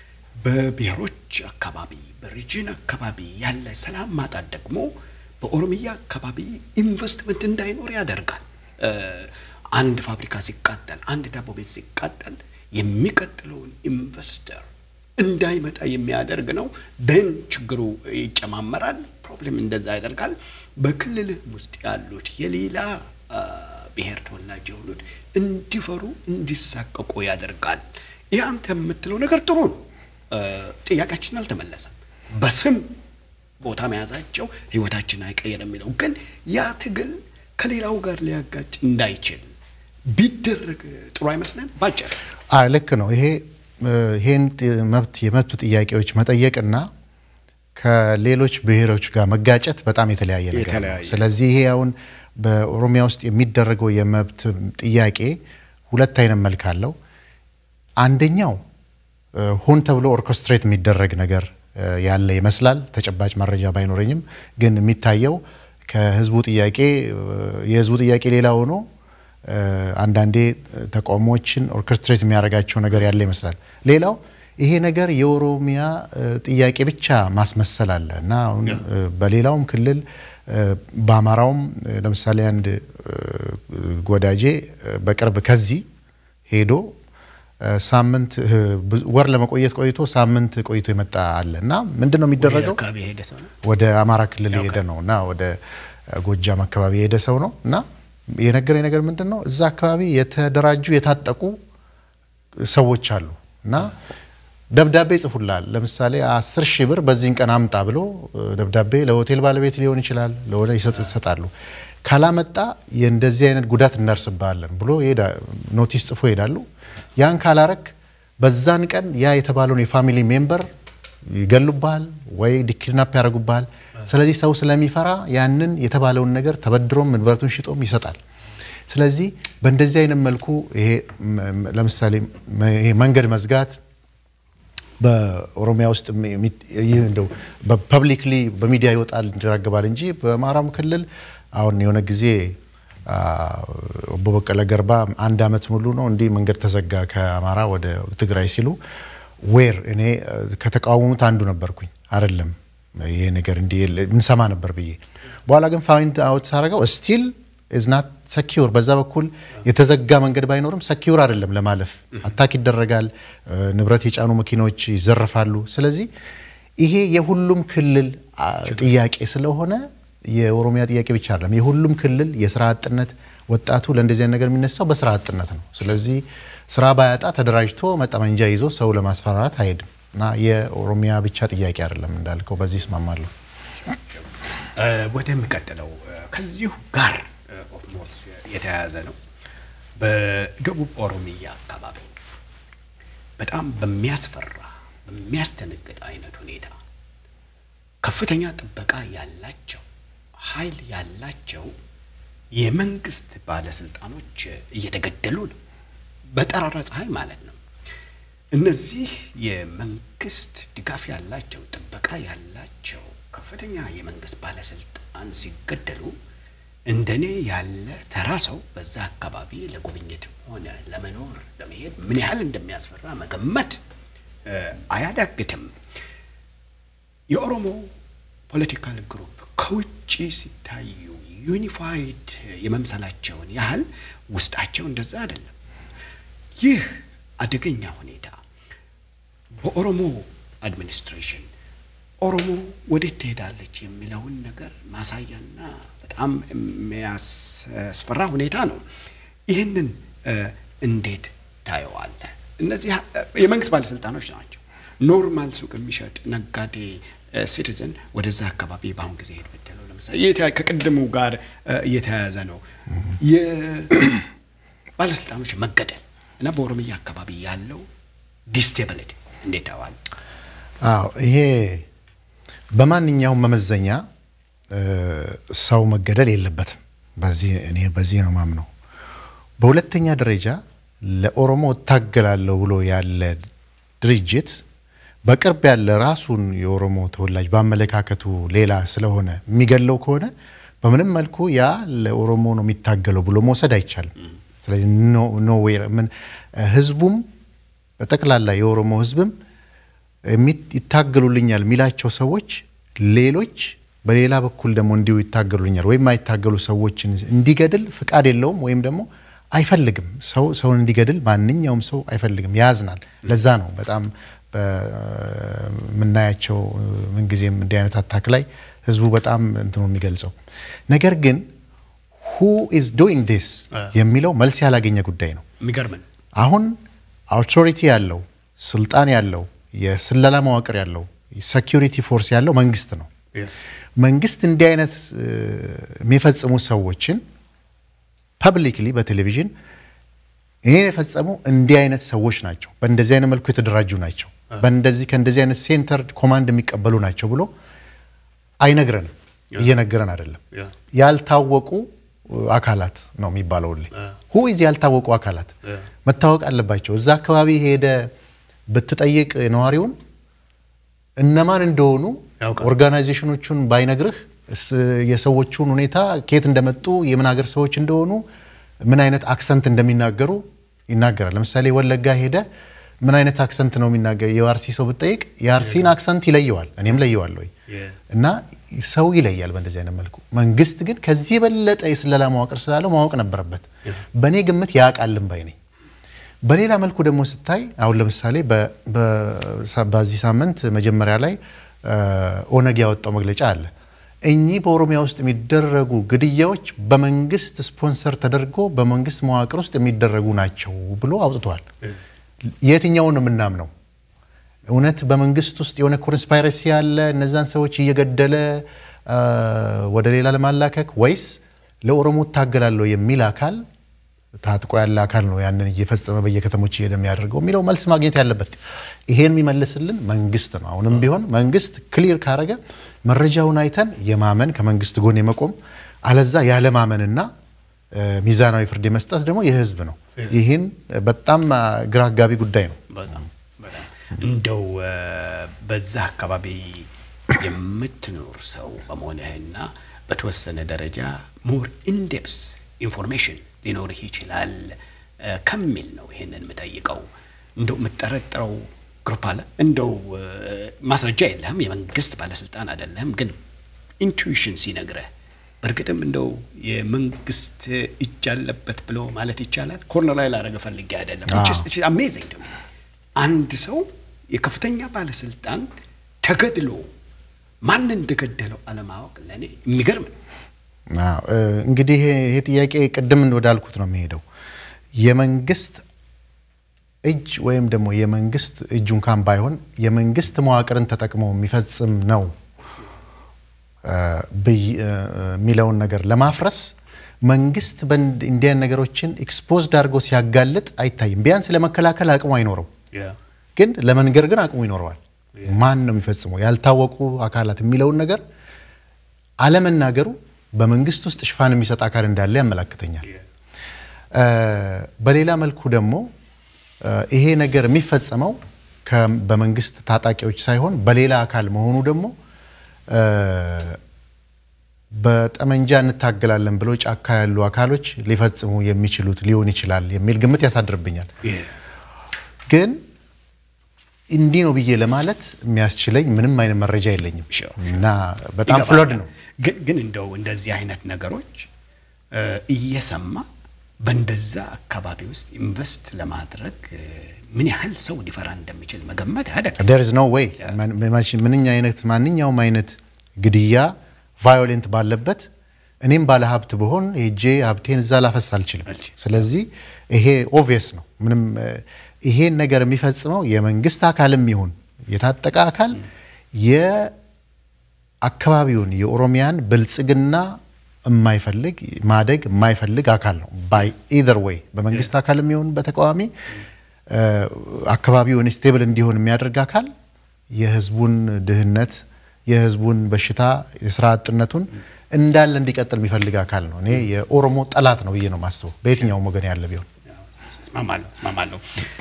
በብሔሮች አካባቢ በሪጅን አካባቢ ያለ ሰላም ማጣት ደግሞ በኦሮሚያ አካባቢ ኢንቨስትመንት እንዳይኖር ያደርጋል። አንድ ፋብሪካ ሲቃጠል፣ አንድ ዳቦ ቤት ሲቃጠል የሚቀጥለውን ኢንቨስተር እንዳይመጣ የሚያደርግ ነው። ደን ችግሩ ይጨማመራል። ፕሮብሌም እንደዛ ያደርጋል። በክልልህ ውስጥ ያሉት የሌላ ብሔር ተወላጅ የሆኑት እንዲፈሩ እንዲሳቀቁ ያደርጋል። ይህ አንተ የምትለው ነገር ጥሩ ነው። ጥያቄያችን አልተመለሰም። በስም ቦታ መያዛቸው ህይወታችን አይቀየር የሚለው ግን ያ ትግል ከሌላው ጋር ሊያጋጭ እንዳይችል ቢደረግ ጥሩ አይመስለን? ባጭር ልክ ነው። ይሄ ይሄን መብት የመብት ጥያቄዎች መጠየቅና ከሌሎች ብሔሮች ጋር መጋጨት በጣም የተለያየ ነገር ነው። ስለዚህ ይሄ አሁን በኦሮሚያ ውስጥ የሚደረገው የመብት ጥያቄ ሁለት አይነት መልክ አለው። አንደኛው ሆን ተብሎ ኦርኬስትሬት የሚደረግ ነገር ያለ ይመስላል። ተጨባጭ መረጃ ባይኖረኝም ግን የሚታየው ከህዝቡ ጥያቄ የህዝቡ ጥያቄ ሌላ ሆኖ አንዳንዴ ተቃውሞዎችን ኦርኬስትሬት የሚያደርጋቸው ነገር ያለ ይመስላል። ሌላው ይሄ ነገር የኦሮሚያ ጥያቄ ብቻ ማስመሰል አለ እና አሁን በሌላውም ክልል በአማራውም ለምሳሌ አንድ ወዳጄ በቅርብ ከዚህ ሄዶ ሳምንት ወር ለመቆየት ቆይቶ ሳምንት ቆይቶ የመጣ አለ እና ምንድን ነው የሚደረገው? ወደ አማራ ክልል የሄደ ነው እና ወደ ጎጃም አካባቢ የሄደ ሰው ነው እና የነገረኝ ነገር ምንድን ነው እዛ አካባቢ የተደራጁ የታጠቁ ሰዎች አሉ እና ደብዳቤ ይጽፉላል። ለምሳሌ አስር ሺህ ብር በዚህን ቀን አምጣ ብሎ ደብዳቤ ለሆቴል ባለቤት ሊሆን ይችላል ለሆነ ይሰጣሉ። ካላመጣ የእንደዚህ አይነት ጉዳት እናርስብሃለን ብሎ ኖቲስ ጽፎ ይሄዳሉ። ያን ካላረክ በዛን ቀን ያ የተባለውን የፋሚሊ ሜምበር ይገሉብሃል ወይ ዲኪድናፕ ያደርጉብሃል። ስለዚህ ሰው ስለሚፈራ ያንን የተባለውን ነገር ተበድሮም ንብረቱን ሽጦም ይሰጣል። ስለዚህ በእንደዚህ አይነት መልኩ ይሄ ለምሳሌ ይሄ መንገድ መዝጋት በኦሮሚያ ውስጥ እንደው በፐብሊክሊ በሚዲያ ይወጣል ይራገባል እንጂ በአማራም ክልል አሁን የሆነ ጊዜ ኦቦ በቀለ ገርባ አንድ አመት ሙሉ ነው እንዲህ መንገድ ተዘጋ ከአማራ ወደ ትግራይ ሲሉ ዌር እኔ ከተቃወሙት አንዱ ነበርኩኝ። አይደለም ይሄ ነገር እንዲህ እንሰማ ነበር ብዬ በኋላ ግን ፋይንድ አውት ሳረገው ስቲል ኢዝ ናት ሰኪውር። በዛ በኩል የተዘጋ መንገድ ባይኖርም ሰኪውር አይደለም ለማለፍ አታክ ይደረጋል፣ ንብረት የጫኑ መኪኖች ይዘረፋሉ። ስለዚህ ይሄ የሁሉም ክልል ጥያቄ ስለሆነ የኦሮሚያ ጥያቄ ብቻ አይደለም። የሁሉም ክልል የስራ አጥነት ወጣቱ ለእንደዚህ ነገር የሚነሳው በስራ አጥነት ነው። ስለዚህ ስራ ባያጣ ተደራጅቶ መጠመንጃ ይዞ ሰው ለማስፈራራት አይሄድም እና የኦሮሚያ ብቻ ጥያቄ አይደለም እንዳልከው፣ በዚህ እስማማለሁ። ወደሚቀጥለው ከዚሁ ጋር ኦፍሞልስ የተያያዘ ነው። በደቡብ ኦሮሚያ አካባቢ በጣም በሚያስፈራ በሚያስደነግጥ አይነት ሁኔታ ከፍተኛ ጥበቃ ያላቸው ኃይል ያላቸው የመንግስት ባለስልጣኖች እየተገደሉ ነው። በጠራራ ፀሐይ ማለት ነው። እነዚህ የመንግስት ድጋፍ ያላቸው ጥበቃ ያላቸው ከፍተኛ የመንግስት ባለስልጣን ሲገደሉ እንደኔ ያለ ተራ ሰው በዛ አካባቢ ለጉብኝትም ሆነ ለመኖር ለመሄድ ምን ያህል እንደሚያስፈራ መገመት አያዳግትም። የኦሮሞ ፖለቲካል ግሩፕ ከውጭ ሲታዩ ዩኒፋይድ የመምሰላቸውን ያህል ውስጣቸው እንደዛ አይደለም። ይህ አደገኛ ሁኔታ በኦሮሞ አድሚኒስትሬሽን ኦሮሞ ወዴት ትሄዳለች የሚለውን ነገር ማሳያና በጣም የሚያስፈራ ሁኔታ ነው። ይህንን እንዴት ታየዋለህ? እነዚህ የመንግስት ባለስልጣኖች ናቸው። ኖርማል ሱቅ የሚሸጥ ነጋዴ ሲቲዝን ወደዛ አካባቢ በአሁን ጊዜ ሄድ ብትለው ለምሳሌ ከቅድሙ ጋር እየተያያዘ ነው የባለስልጣኖች መገደል እና በኦሮሚያ አካባቢ ያለው ዲስቴቢሊቲ እንዴት ታየዋለህ? አዎ ይሄ በማንኛውም መመዘኛ ሰው መገደል የለበትም። በዚህ እኔ በዚህ ነው ማምነው። በሁለተኛ ደረጃ ለኦሮሞ እታገላለሁ ብሎ ያለ ድርጅት በቅርብ ያለ ራሱን የኦሮሞ ተወላጅ በአመለካከቱ ሌላ ስለሆነ የሚገለው ከሆነ በምንም መልኩ ያ ለኦሮሞ ነው የሚታገለው ብሎ መውሰድ አይቻልም። ስለዚህ ኖ ምን ህዝቡም በጠቅላላ የኦሮሞ ህዝብም ይታገሉልኛል የሚላቸው ሰዎች ሌሎች በሌላ በኩል ደግሞ እንዲሁ ይታገሉልኛል ወይም አይታገሉ ሰዎችን እንዲገድል ፍቃድ የለውም ወይም ደግሞ አይፈልግም። ሰው ሰውን እንዲገድል ማንኛውም ሰው አይፈልግም፣ ያዝናል። ለዛ ነው በጣም የምናያቸው ምንጊዜም እንዲህ አይነት አታክ ላይ ህዝቡ በጣም እንትኑ የሚገልጸው ነገር ግን ሁ ኢዝ ዶይንግ ዲስ የሚለው መልስ ያላገኘ ጉዳይ ነው። የሚገርም ነው። አሁን አውቶሪቲ ያለው ስልጣን ያለው የስለላ መዋቅር ያለው ሴኪሪቲ ፎርስ ያለው መንግስት ነው። መንግስት እንዲህ አይነት የሚፈጽሙ ሰዎችን ፐብሊክሊ በቴሌቪዥን ይሄን የፈጸሙ እንዲህ አይነት ሰዎች ናቸው፣ በእንደዚህ አይነት መልኩ የተደራጁ ናቸው፣ በእንደዚህ ከእንደዚህ አይነት ሴንተር ኮማንድ የሚቀበሉ ናቸው ብሎ አይነግረንም። እየነገረን አይደለም። ያልታወቁ አካላት ነው የሚባለው። ሁ ኢዝ ያልታወቁ አካላት መታወቅ አለባቸው። እዛ አካባቢ ሄደ ብትጠይቅ ነዋሪውን እነማን እንደሆኑ ኦርጋናይዜሽኖቹን ባይነግርህ የሰዎቹን ሁኔታ ከየት እንደመጡ የምን ሀገር ሰዎች እንደሆኑ ምን አይነት አክሰንት እንደሚናገሩ ይናገራል። ለምሳሌ ወለጋ ሄደ ምን አይነት አክሰንት ነው የሚናገር የአርሲ ሰው ብትጠይቅ የአርሲን አክሰንት ይለየዋል። እኔም ለየዋለሁ እና ሰው ይለያል በእንደዚህ አይነት መልኩ። መንግስት ግን ከዚህ የበለጠ የስለላ መዋቅር ስላለው ማወቅ ነበረበት። በእኔ ግምት ያውቃልም ባይ ነኝ። በሌላ መልኩ ደግሞ ስታይ አሁን ለምሳሌ በዚህ ሳምንት መጀመሪያ ላይ ኦነግ ያወጣው መግለጫ አለ። እኚህ በኦሮሚያ ውስጥ የሚደረጉ ግድያዎች በመንግስት ስፖንሰር ተደርጎ በመንግስት መዋቅር ውስጥ የሚደረጉ ናቸው ብሎ አውጥቷል። የትኛውን ነው የምናምነው? እውነት በመንግስት ውስጥ የሆነ ኮንስፓይረሲ ያለ እነዛን ሰዎች እየገደለ ወደ ሌላ ለማላከክ ወይስ ለኦሮሞ እታገላለሁ የሚል አካል ታጥቆ ያለ አካል ነው ያንን እየፈጸመ በየከተሞች እየሄደ የሚያደርገው የሚለው መልስ ማግኘት ያለበት ይሄን የሚመልስልን መንግስት ነው። አሁንም ቢሆን መንግስት ክሊር ካረገ መረጃውን አይተን የማመን ከመንግስት ጎን የመቆም አለዛ ያለማመንና ሚዛናዊ ፍርድ የመስጠት ደግሞ የህዝብ ነው። ይህን በጣም ግራ አጋቢ ጉዳይ ነው። እንደው በዛ አካባቢ የምትኖር ሰው በመሆንህና በተወሰነ ደረጃ ሞር ኢንዴፕስ ኢንፎርሜሽን ሊኖርህ ይችላል ከሚል ነው ይሄንን የምጠይቀው። እንደው የምጠረጥረው ግሩፕ አለ። እንደው ማስረጃ የለህም፣ የመንግስት ባለስልጣን አይደለህም፣ ግን ኢንቱዊሽን ሲነግረህ በእርግጥም እንደው የመንግስት እጅ አለበት ብሎ ማለት ይቻላል። ኮርነር ላይ ላደረገ ፈልጌ አይደለም። አሜዚንግ ደግሞ አንድ ሰው የከፍተኛ ባለስልጣን ተገድሎ ማን እንደገደለው አለማወቅ ለእኔ የሚገርም ነው። እንግዲህ ይሄ ጥያቄ ቅድም ወዳልኩት ነው የሚሄደው። የመንግስት እጅ ወይም ደግሞ የመንግስት እጁ እንኳን ባይሆን የመንግስት መዋቅርን ተጠቅሞ የሚፈጽም ነው የሚለውን ነገር ለማፍረስ መንግስት እንዲህ አይነት ነገሮችን ኤክስፖዝድ አድርጎ ሲያጋልጥ አይታይም። ቢያንስ ለመከላከል አቅሙ አይኖረው፣ ግን ለመንገር ግን አቅሙ ይኖረዋል። ማን ነው የሚፈጽመው ያልታወቁ አካላት የሚለውን ነገር አለመናገሩ በመንግስት ውስጥ ሽፋን የሚሰጥ አካል እንዳለ ያመላክተኛል። በሌላ መልኩ ደግሞ ይሄ ነገር የሚፈጸመው በመንግስት ታጣቂዎች ሳይሆን በሌላ አካል መሆኑ ደግሞ በጠመንጃ እንታገላለን ብለው ጫካ ያሉ አካሎች ሊፈጽሙ የሚችሉት ሊሆን ይችላል የሚል ግምት ያሳድርብኛል። ግን እንዲህ ነው ብዬ ለማለት የሚያስችለኝ ምንም አይነት መረጃ የለኝም እና በጣም ፍሎድ ነው። ግን እንደው እንደዚህ አይነት ነገሮች እየሰማ በእንደዛ አካባቢ ውስጥ ኢንቨስት ለማድረግ ምን ያህል ሰው ሊፈራ እንደሚችል መገመት ያደግ ዴር ኢዝ ኖ ዌይ ምንኛ አይነት ማንኛውም አይነት ግድያ ቫዮሌንት ባለበት እኔም ባለ ሀብት ብሆን ሄጄ ሀብቴን እዛ ላፈስ አልችልም። ስለዚህ ይሄ ኦብቪየስ ነው። ምንም ይሄን ነገር የሚፈጽመው የመንግስት አካልም ይሁን የታጠቀ አካል የአካባቢውን የኦሮሚያን ብልጽግና የማይፈልግ ማደግ የማይፈልግ አካል ነው። ባይ ኢዘር ዌይ በመንግስት አካልም ይሁን በተቃዋሚ አካባቢውን ስቴብል እንዲሆን የሚያደርግ አካል የህዝቡን ድህነት የህዝቡን በሽታ የስራ አጥነቱን እንዳለ እንዲቀጥል የሚፈልግ አካል ነው። እኔ የኦሮሞ ጠላት ነው ብዬ ነው የማስበው በየትኛውም ወገን ያለ ቢሆን። እስማማለሁ እስማማለሁ።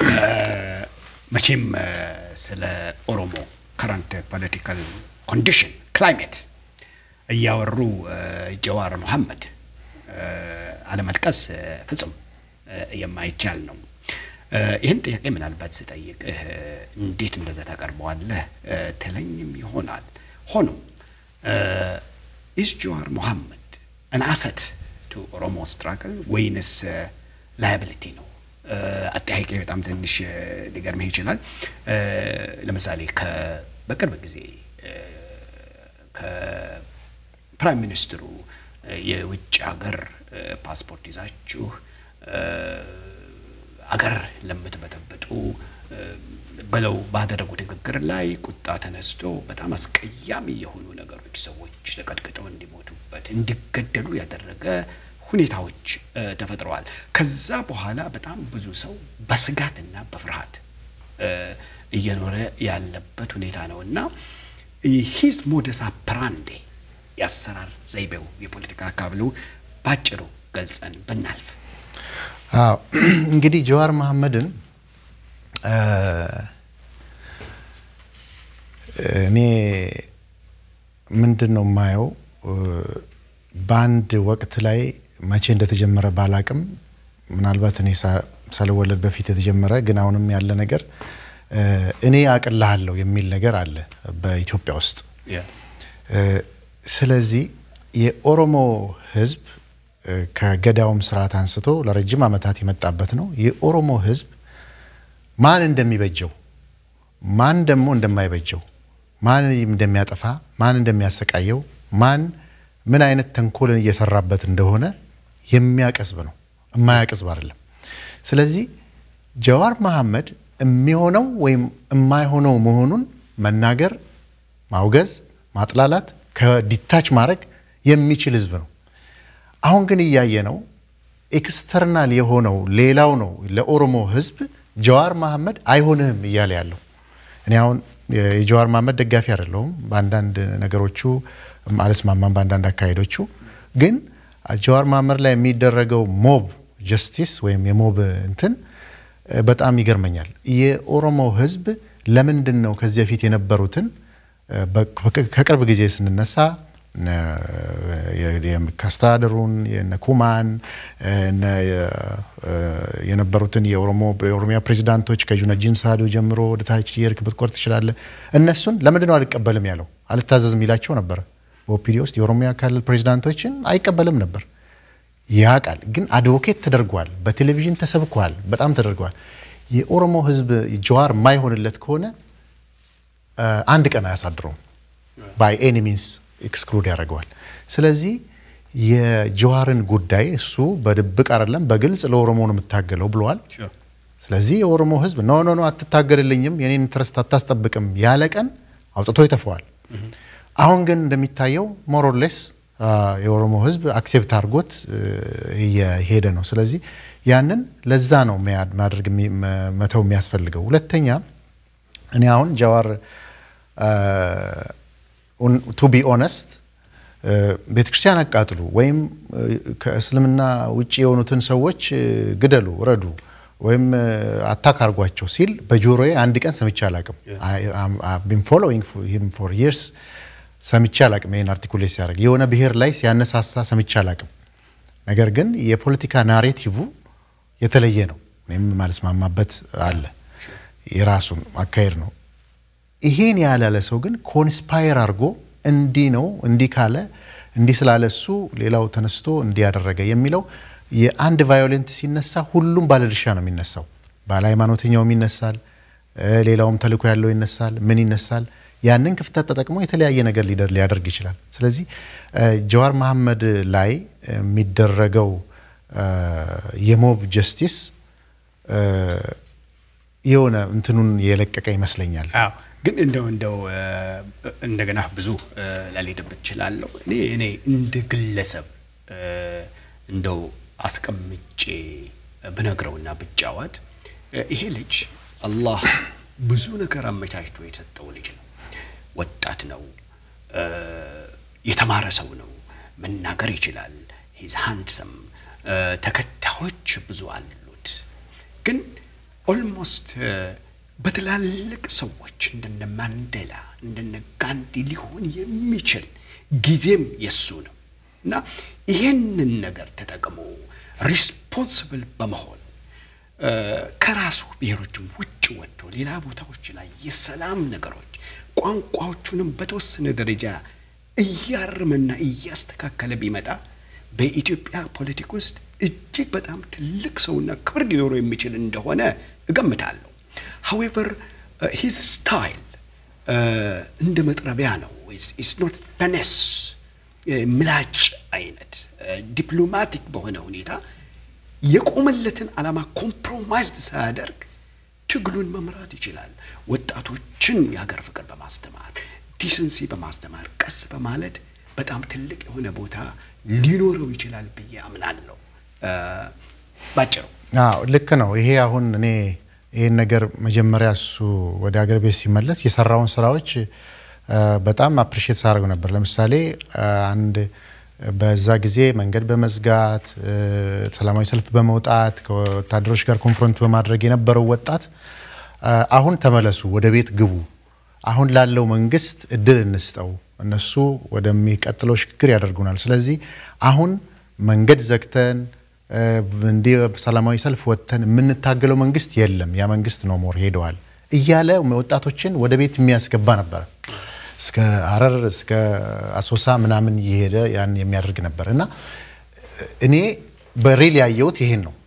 መቼም ስለ ኦሮሞ ከረንት ፖለቲካል ኮንዲሽን ክላይሜት እያወሩ ጀዋር መሐመድ አለመጥቀስ ፍጹም የማይቻል ነው። ይህን ጥያቄ ምናልባት ስጠይቅህ እንዴት እንደዛ ታቀርበዋለህ ትለኝም ይሆናል። ሆኖም ኢዝ ጀዋር መሐመድ አን አሰት ቱ ኦሮሞ ስትራግል ወይንስ ላያብሊቲ ነው? አጠያቂ በጣም ትንሽ ሊገርምህ ይችላል። ለምሳሌ በቅርብ ጊዜ ከፕራይም ሚኒስትሩ የውጭ ሀገር ፓስፖርት ይዛችሁ አገር ለምትበጠብጡ ብለው ባደረጉት ንግግር ላይ ቁጣ ተነስቶ በጣም አስቀያሚ የሆኑ ነገሮች ሰዎች ተቀጥቅጠው እንዲሞቱበት እንዲገደሉ ያደረገ ሁኔታዎች ተፈጥረዋል። ከዛ በኋላ በጣም ብዙ ሰው በስጋትና በፍርሃት እየኖረ ያለበት ሁኔታ ነው እና ሂዝ ሞደስ አፕራንዴ የአሰራር ዘይቤው የፖለቲካ አካብሉ ባጭሩ ገልጸን ብናልፍ አዎ እንግዲህ ጀዋር መሐመድን እኔ ምንድን ነው የማየው በአንድ ወቅት ላይ መቼ እንደተጀመረ ባላቅም ምናልባት እኔ ሳልወለድ በፊት የተጀመረ ግን አሁንም ያለ ነገር እኔ አቅልሃለሁ የሚል ነገር አለ በኢትዮጵያ ውስጥ። ስለዚህ የኦሮሞ ሕዝብ ከገዳውም ስርዓት አንስቶ ለረጅም ዓመታት የመጣበት ነው። የኦሮሞ ሕዝብ ማን እንደሚበጀው ማን ደግሞ እንደማይበጀው ማን እንደሚያጠፋ ማን እንደሚያሰቃየው ማን ምን አይነት ተንኮልን እየሰራበት እንደሆነ የሚያቀስብ ነው፣ የማያቀስብ አይደለም። ስለዚህ ጀዋር መሐመድ የሚሆነው ወይም የማይሆነው መሆኑን መናገር፣ ማውገዝ፣ ማጥላላት፣ ከዲታች ማድረግ የሚችል ህዝብ ነው። አሁን ግን እያየ ነው ኤክስተርናል የሆነው ሌላው ነው ለኦሮሞ ህዝብ ጀዋር መሐመድ አይሆንህም እያለ ያለው። እኔ አሁን የጀዋር መሐመድ ደጋፊ አይደለሁም። በአንዳንድ ነገሮቹ አልስማማም፣ በአንዳንድ አካሄዶቹ ግን ጀዋር መሐመድ ላይ የሚደረገው ሞብ ጀስቲስ ወይም የሞብ እንትን በጣም ይገርመኛል። የኦሮሞ ህዝብ ለምንድን ነው ከዚህ በፊት የነበሩትን ከቅርብ ጊዜ ስንነሳ ከአስተዳደሩን የነ ኩማን የነበሩትን የኦሮሚያ ፕሬዚዳንቶች ከጁነዲን ሳዶ ጀምሮ ወደ ታች የርክ ብትቆርጥ ትችላለህ። እነሱን ለምንድን ነው አልቀበልም ያለው? አልታዘዝም ይላቸው ነበር። በኦፒዲ ውስጥ የኦሮሚያ ክልል ፕሬዚዳንቶችን አይቀበልም ነበር። ያ ቃል ግን አድቮኬት ተደርጓል፣ በቴሌቪዥን ተሰብኳል፣ በጣም ተደርገዋል። የኦሮሞ ህዝብ ጀዋር የማይሆንለት ከሆነ አንድ ቀን አያሳድረውም። ባይ ኤኒ ሚንስ ኤክስክሉድ ያደርገዋል። ስለዚህ የጀዋርን ጉዳይ እሱ በድብቅ አይደለም በግልጽ ለኦሮሞ ነው የምታገለው ብለዋል። ስለዚህ የኦሮሞ ህዝብ ኖ ኖ ኖ አትታገልልኝም፣ የኔን ኢንትረስት አታስጠብቅም ያለ ቀን አውጥቶ ይተፈዋል። አሁን ግን እንደሚታየው ሞሮሌስ የኦሮሞ ህዝብ አክሴፕት አድርጎት እየሄደ ነው። ስለዚህ ያንን ለዛ ነው ማድረግ መተው የሚያስፈልገው። ሁለተኛ እኔ አሁን ጀዋር ቱ ቢ ኦነስት ቤተ ክርስቲያን አቃጥሉ ወይም ከእስልምና ውጭ የሆኑትን ሰዎች ግደሉ፣ ረዱ ወይም አታክ አርጓቸው ሲል በጆሮዬ አንድ ቀን ሰምቼ አላቅም። ቢን ፎሎዊንግ ሂም ፎር ይርስ ሰምቼ አላቅም። ይህን አርቲኩሌት ሲያደርግ የሆነ ብሔር ላይ ሲያነሳሳ ሰምቼ አላቅም። ነገር ግን የፖለቲካ ናሬቲቭ የተለየ ነው። እኔም ማልስማማበት አለ። የራሱን አካሄድ ነው። ይሄን ያላለ ሰው ግን ኮንስፓየር አድርጎ እንዲህ ነው እንዲህ ካለ እንዲህ ስላለ እሱ ሌላው ተነስቶ እንዲህ ያደረገ የሚለው የአንድ ቫዮሌንት ሲነሳ ሁሉም ባለድርሻ ነው የሚነሳው። ባለ ሃይማኖተኛውም ይነሳል፣ ሌላውም ተልዕኮ ያለው ይነሳል። ምን ይነሳል? ያንን ክፍተት ተጠቅሞ የተለያየ ነገር ሊያደርግ ይችላል። ስለዚህ ጀዋር መሐመድ ላይ የሚደረገው የሞብ ጀስቲስ የሆነ እንትኑን የለቀቀ ይመስለኛል። አዎ ግን እንደው እንደው እንደገና ብዙ ላልሄድበት እችላለሁ። እኔ እኔ እንደ ግለሰብ እንደው አስቀምጬ ብነግረውና ብጫወት ይሄ ልጅ አላህ ብዙ ነገር አመቻችቶ የሰጠው ልጅ ነው። ወጣት ነው፣ የተማረ ሰው ነው፣ መናገር ይችላል። ሂዝ ሃንድሰም ተከታዮች ብዙ አሉት። ግን ኦልሞስት በትላልቅ ሰዎች እንደነ ማንዴላ እንደነ ጋንዲ ሊሆን የሚችል ጊዜም የሱ ነው እና ይሄንን ነገር ተጠቅሞ ሪስፖንስብል በመሆን ከራሱ ብሔሮችም ውጭ ወጥቶ ሌላ ቦታዎች ላይ የሰላም ነገሮች ቋንቋዎቹንም በተወሰነ ደረጃ እያርምና እያስተካከለ ቢመጣ በኢትዮጵያ ፖለቲክ ውስጥ እጅግ በጣም ትልቅ ሰውና ክብር ሊኖረው የሚችል እንደሆነ እገምታለሁ። ሀዌቨር ሂዝ ስታይል እንደ መጥረቢያ ነው። ኢትስ ኖት ፈነስ ምላጭ አይነት ዲፕሎማቲክ በሆነ ሁኔታ የቆመለትን ዓላማ ኮምፕሮማይዝድ ሳያደርግ ትግሉን መምራት ይችላል። ወጣቶችን የሀገር ፍቅር በማስተማር ዲሰንሲ በማስተማር ቀስ በማለት በጣም ትልቅ የሆነ ቦታ ሊኖረው ይችላል ብዬ አምናለሁ። ባጭሩ አዎ ልክ ነው። ይሄ አሁን እኔ ይህን ነገር መጀመሪያ እሱ ወደ ሀገር ቤት ሲመለስ የሰራውን ስራዎች በጣም አፕሪሼት ሳደርገው ነበር። ለምሳሌ አንድ በዛ ጊዜ መንገድ በመዝጋት ሰላማዊ ሰልፍ በመውጣት ከወታደሮች ጋር ኮንፍሮንት በማድረግ የነበረው ወጣት አሁን ተመለሱ፣ ወደ ቤት ግቡ፣ አሁን ላለው መንግስት እድል እንስጠው፣ እነሱ ወደሚቀጥለው ሽግግር ያደርጉናል። ስለዚህ አሁን መንገድ ዘግተን እንዲህ ሰላማዊ ሰልፍ ወጥተን የምንታገለው መንግስት የለም፣ ያ መንግስት ኖ ሞር ሄደዋል እያለ ወጣቶችን ወደ ቤት የሚያስገባ ነበረ። እስከ ሀረር እስከ አሶሳ ምናምን እየሄደ ያን የሚያደርግ ነበር እና እኔ በሬል ያየሁት ይሄን ነው።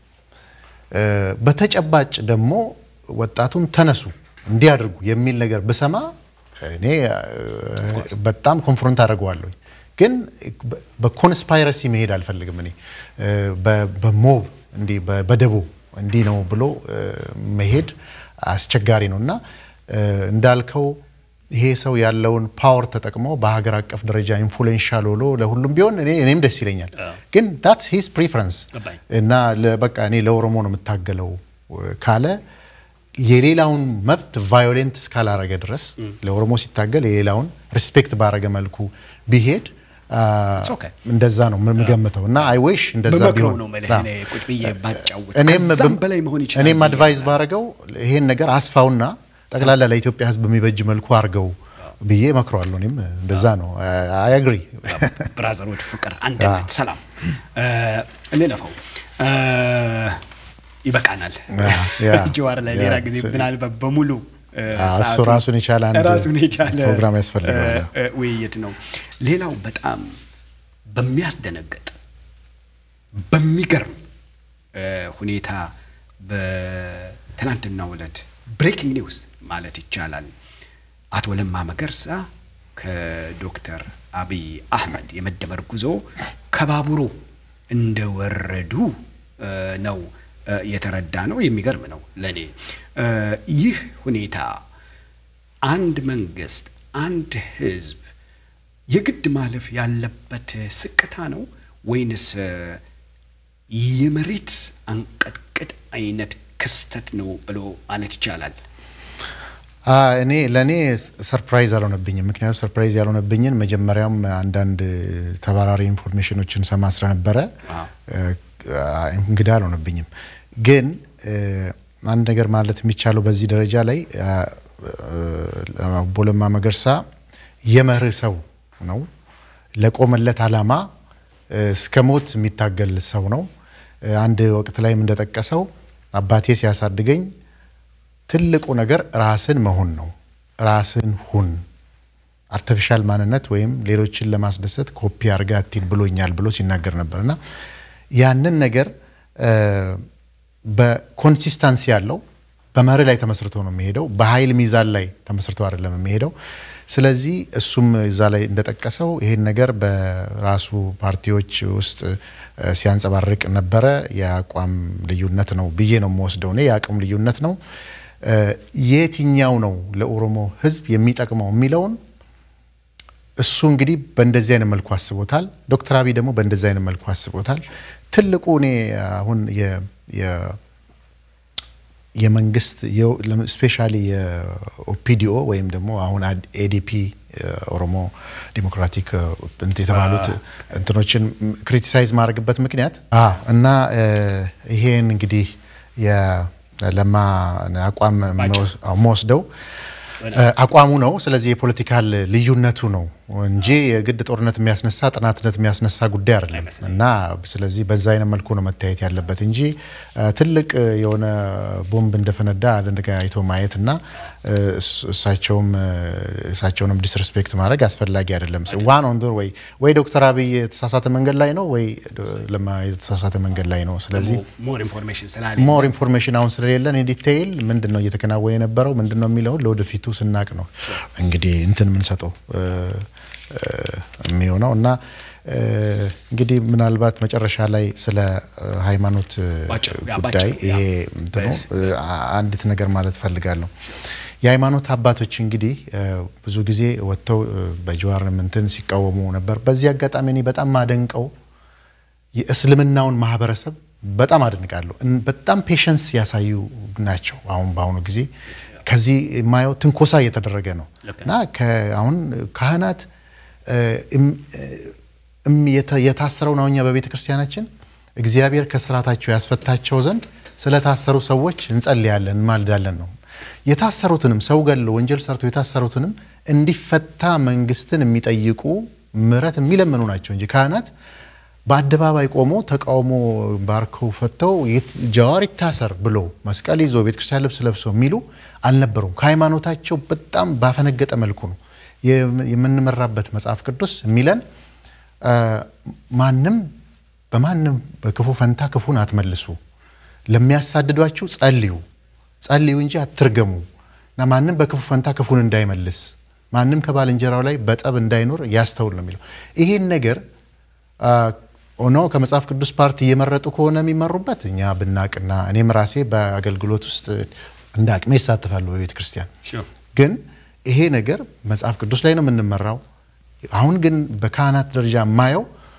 በተጨባጭ ደግሞ ወጣቱን ተነሱ እንዲያደርጉ የሚል ነገር ብሰማ እኔ በጣም ኮንፍሮንት አደርገዋለሁ። ግን በኮንስፓይረሲ መሄድ አልፈልግም። እኔ በሞብ እንዲህ በደቦ እንዲህ ነው ብሎ መሄድ አስቸጋሪ ነው እና እንዳልከው ይሄ ሰው ያለውን ፓወር ተጠቅሞ በሀገር አቀፍ ደረጃ ኢንፍሉዌንሻል ሆኖ ለሁሉም ቢሆን እኔም ደስ ይለኛል። ግን ዳትስ ሂዝ ፕሪፈረንስ እና በቃ እኔ ለኦሮሞ ነው የምታገለው ካለ የሌላውን መብት ቫዮሌንት እስካላረገ ድረስ ለኦሮሞ ሲታገል የሌላውን ሪስፔክት ባረገ መልኩ ቢሄድ እንደዛ ነው የምገምተው እና አይ ዊሽ እንደዛ ቢሆን እኔም አድቫይዝ ባረገው ይሄን ነገር አስፋውና ጠቅላላ ለኢትዮጵያ ሕዝብ በሚበጅ መልኩ አድርገው ብዬ እመክረዋለሁ። እኔም እንደዛ ነው። አይ አግሪ ብራዘሮች፣ ፍቅር፣ አንድነት፣ ሰላም እንለፈው። ይበቃናል። ጀዋር ላይ ሌላ ጊዜ ምናልባት በሙሉ እሱ ራሱን የቻለ አንድ ራሱን የቻለ ፕሮግራም ያስፈልገዋል ውይይት ነው። ሌላው በጣም በሚያስደነግጥ በሚገርም ሁኔታ በትናንትናው ዕለት ብሬኪንግ ኒውስ ማለት ይቻላል አቶ ለማ መገርሳ ከዶክተር አብይ አህመድ የመደመር ጉዞ ከባቡሩ እንደወረዱ ነው የተረዳ ነው። የሚገርም ነው ለእኔ ይህ ሁኔታ አንድ መንግስት፣ አንድ ህዝብ የግድ ማለፍ ያለበት ስቅታ ነው ወይንስ የመሬት አንቀጥቅጥ አይነት ክስተት ነው ብሎ ማለት ይቻላል? እኔ ለእኔ ሰርፕራይዝ አልሆነብኝም። ምክንያቱም ሰርፕራይዝ ያልሆነብኝን መጀመሪያም አንዳንድ ተባራሪ ኢንፎርሜሽኖችን ሰማ ስለነበረ እንግዳ አልሆነብኝም። ግን አንድ ነገር ማለት የሚቻለው በዚህ ደረጃ ላይ obbo Lammaa Magarsaa የመርህ ሰው ነው። ለቆመለት ዓላማ እስከ ሞት የሚታገል ሰው ነው። አንድ ወቅት ላይም እንደጠቀሰው አባቴ ሲያሳድገኝ ትልቁ ነገር ራስን መሆን ነው። ራስን ሁን፣ አርቲፊሻል ማንነት ወይም ሌሎችን ለማስደሰት ኮፒ አድርጋ አትሂድ ብሎኛል ብሎ ሲናገር ነበር እና ያንን ነገር በኮንሲስታንሲ ያለው በመርህ ላይ ተመስርቶ ነው የሚሄደው። በኃይል ሚዛን ላይ ተመስርቶ አይደለም የሚሄደው። ስለዚህ እሱም እዛ ላይ እንደጠቀሰው ይሄን ነገር በራሱ ፓርቲዎች ውስጥ ሲያንጸባርቅ ነበረ። የአቋም ልዩነት ነው ብዬ ነው የምወስደው እኔ የአቅም ልዩነት ነው። የትኛው ነው ለኦሮሞ ሕዝብ የሚጠቅመው የሚለውን እሱ እንግዲህ በእንደዚህ አይነት መልኩ አስቦታል። ዶክተር አብይ ደግሞ በእንደዚህ አይነት መልኩ አስቦታል። ትልቁ እኔ አሁን የመንግስት ስፔሻሊ የኦፒዲኦ ወይም ደግሞ አሁን ኤዲፒ ኦሮሞ ዲሞክራቲክ የተባሉት እንትኖችን ክሪቲሳይዝ ማድረግበት ምክንያት እና ይሄን እንግዲህ የለማ አቋም መወስደው አቋሙ ነው። ስለዚህ የፖለቲካል ልዩነቱ ነው እንጂ የግድ ጦርነት የሚያስነሳ ጥናትነት የሚያስነሳ ጉዳይ አይደለም እና ስለዚህ በዛ አይነት መልኩ ነው መታየት ያለበት እንጂ ትልቅ የሆነ ቦምብ እንደፈነዳ አይቶ ማየት እና እሳቸውም እሳቸውንም ዲስሪስፔክት ማድረግ አስፈላጊ አይደለም። ዋን ኦን ወይ ወይ ዶክተር አብይ የተሳሳተ መንገድ ላይ ነው ወይ ለማ የተሳሳተ መንገድ ላይ ነው። ስለዚህ ሞር ኢንፎርሜሽን አሁን ስለሌለን ዲቴይል ምንድን ነው እየተከናወነ የነበረው ምንድን ነው የሚለውን ለወደፊቱ ስናቅ ነው እንግዲህ እንትን የምንሰጠው የሚሆነው እና እንግዲህ ምናልባት መጨረሻ ላይ ስለ ሃይማኖት ጉዳይ ይሄ እንትኑ አንዲት ነገር ማለት ፈልጋለሁ። የሃይማኖት አባቶች እንግዲህ ብዙ ጊዜ ወጥተው በጀዋር እንትን ሲቃወሙ ነበር። በዚህ አጋጣሚ እኔ በጣም ማደንቀው የእስልምናውን ማህበረሰብ በጣም አደንቃለሁ። በጣም ፔሸንስ ያሳዩ ናቸው። አሁን በአሁኑ ጊዜ ከዚህ የማየው ትንኮሳ እየተደረገ ነው እና አሁን ካህናት የታሰረው ነው። እኛ በቤተ ክርስቲያናችን እግዚአብሔር ከስራታቸው ያስፈታቸው ዘንድ ስለታሰሩ ሰዎች እንጸልያለን፣ እንማልዳለን ነው። የታሰሩትንም ሰው ገለው ወንጀል ሰርተው የታሰሩትንም እንዲፈታ መንግስትን የሚጠይቁ ምሕረት የሚለምኑ ናቸው እንጂ ካህናት በአደባባይ ቆሞ ተቃውሞ ባርከው ፈተው ጀዋር ይታሰር ብሎ መስቀል ይዞ ቤተክርስቲያን ልብስ ለብሶ የሚሉ አልነበሩም። ከሃይማኖታቸው በጣም ባፈነገጠ መልኩ ነው የምንመራበት መጽሐፍ ቅዱስ የሚለን ማንም በማንም በክፉ ፈንታ ክፉን አትመልሱ፣ ለሚያሳድዷችሁ ጸልዩ ጸልዩ እንጂ አትርገሙ እና ማንም በክፉ ፈንታ ክፉን እንዳይመልስ ማንም ከባልንጀራው ላይ በጠብ እንዳይኖር ያስተውል ነው የሚለው። ይሄን ነገር ሆኖ ከመጽሐፍ ቅዱስ ፓርቲ እየመረጡ ከሆነ የሚመሩበት እኛ ብናቅና እኔም ራሴ በአገልግሎት ውስጥ እንደ አቅሜ ይሳተፋሉ በቤተ ክርስቲያን ግን ይሄ ነገር መጽሐፍ ቅዱስ ላይ ነው የምንመራው። አሁን ግን በካህናት ደረጃ የማየው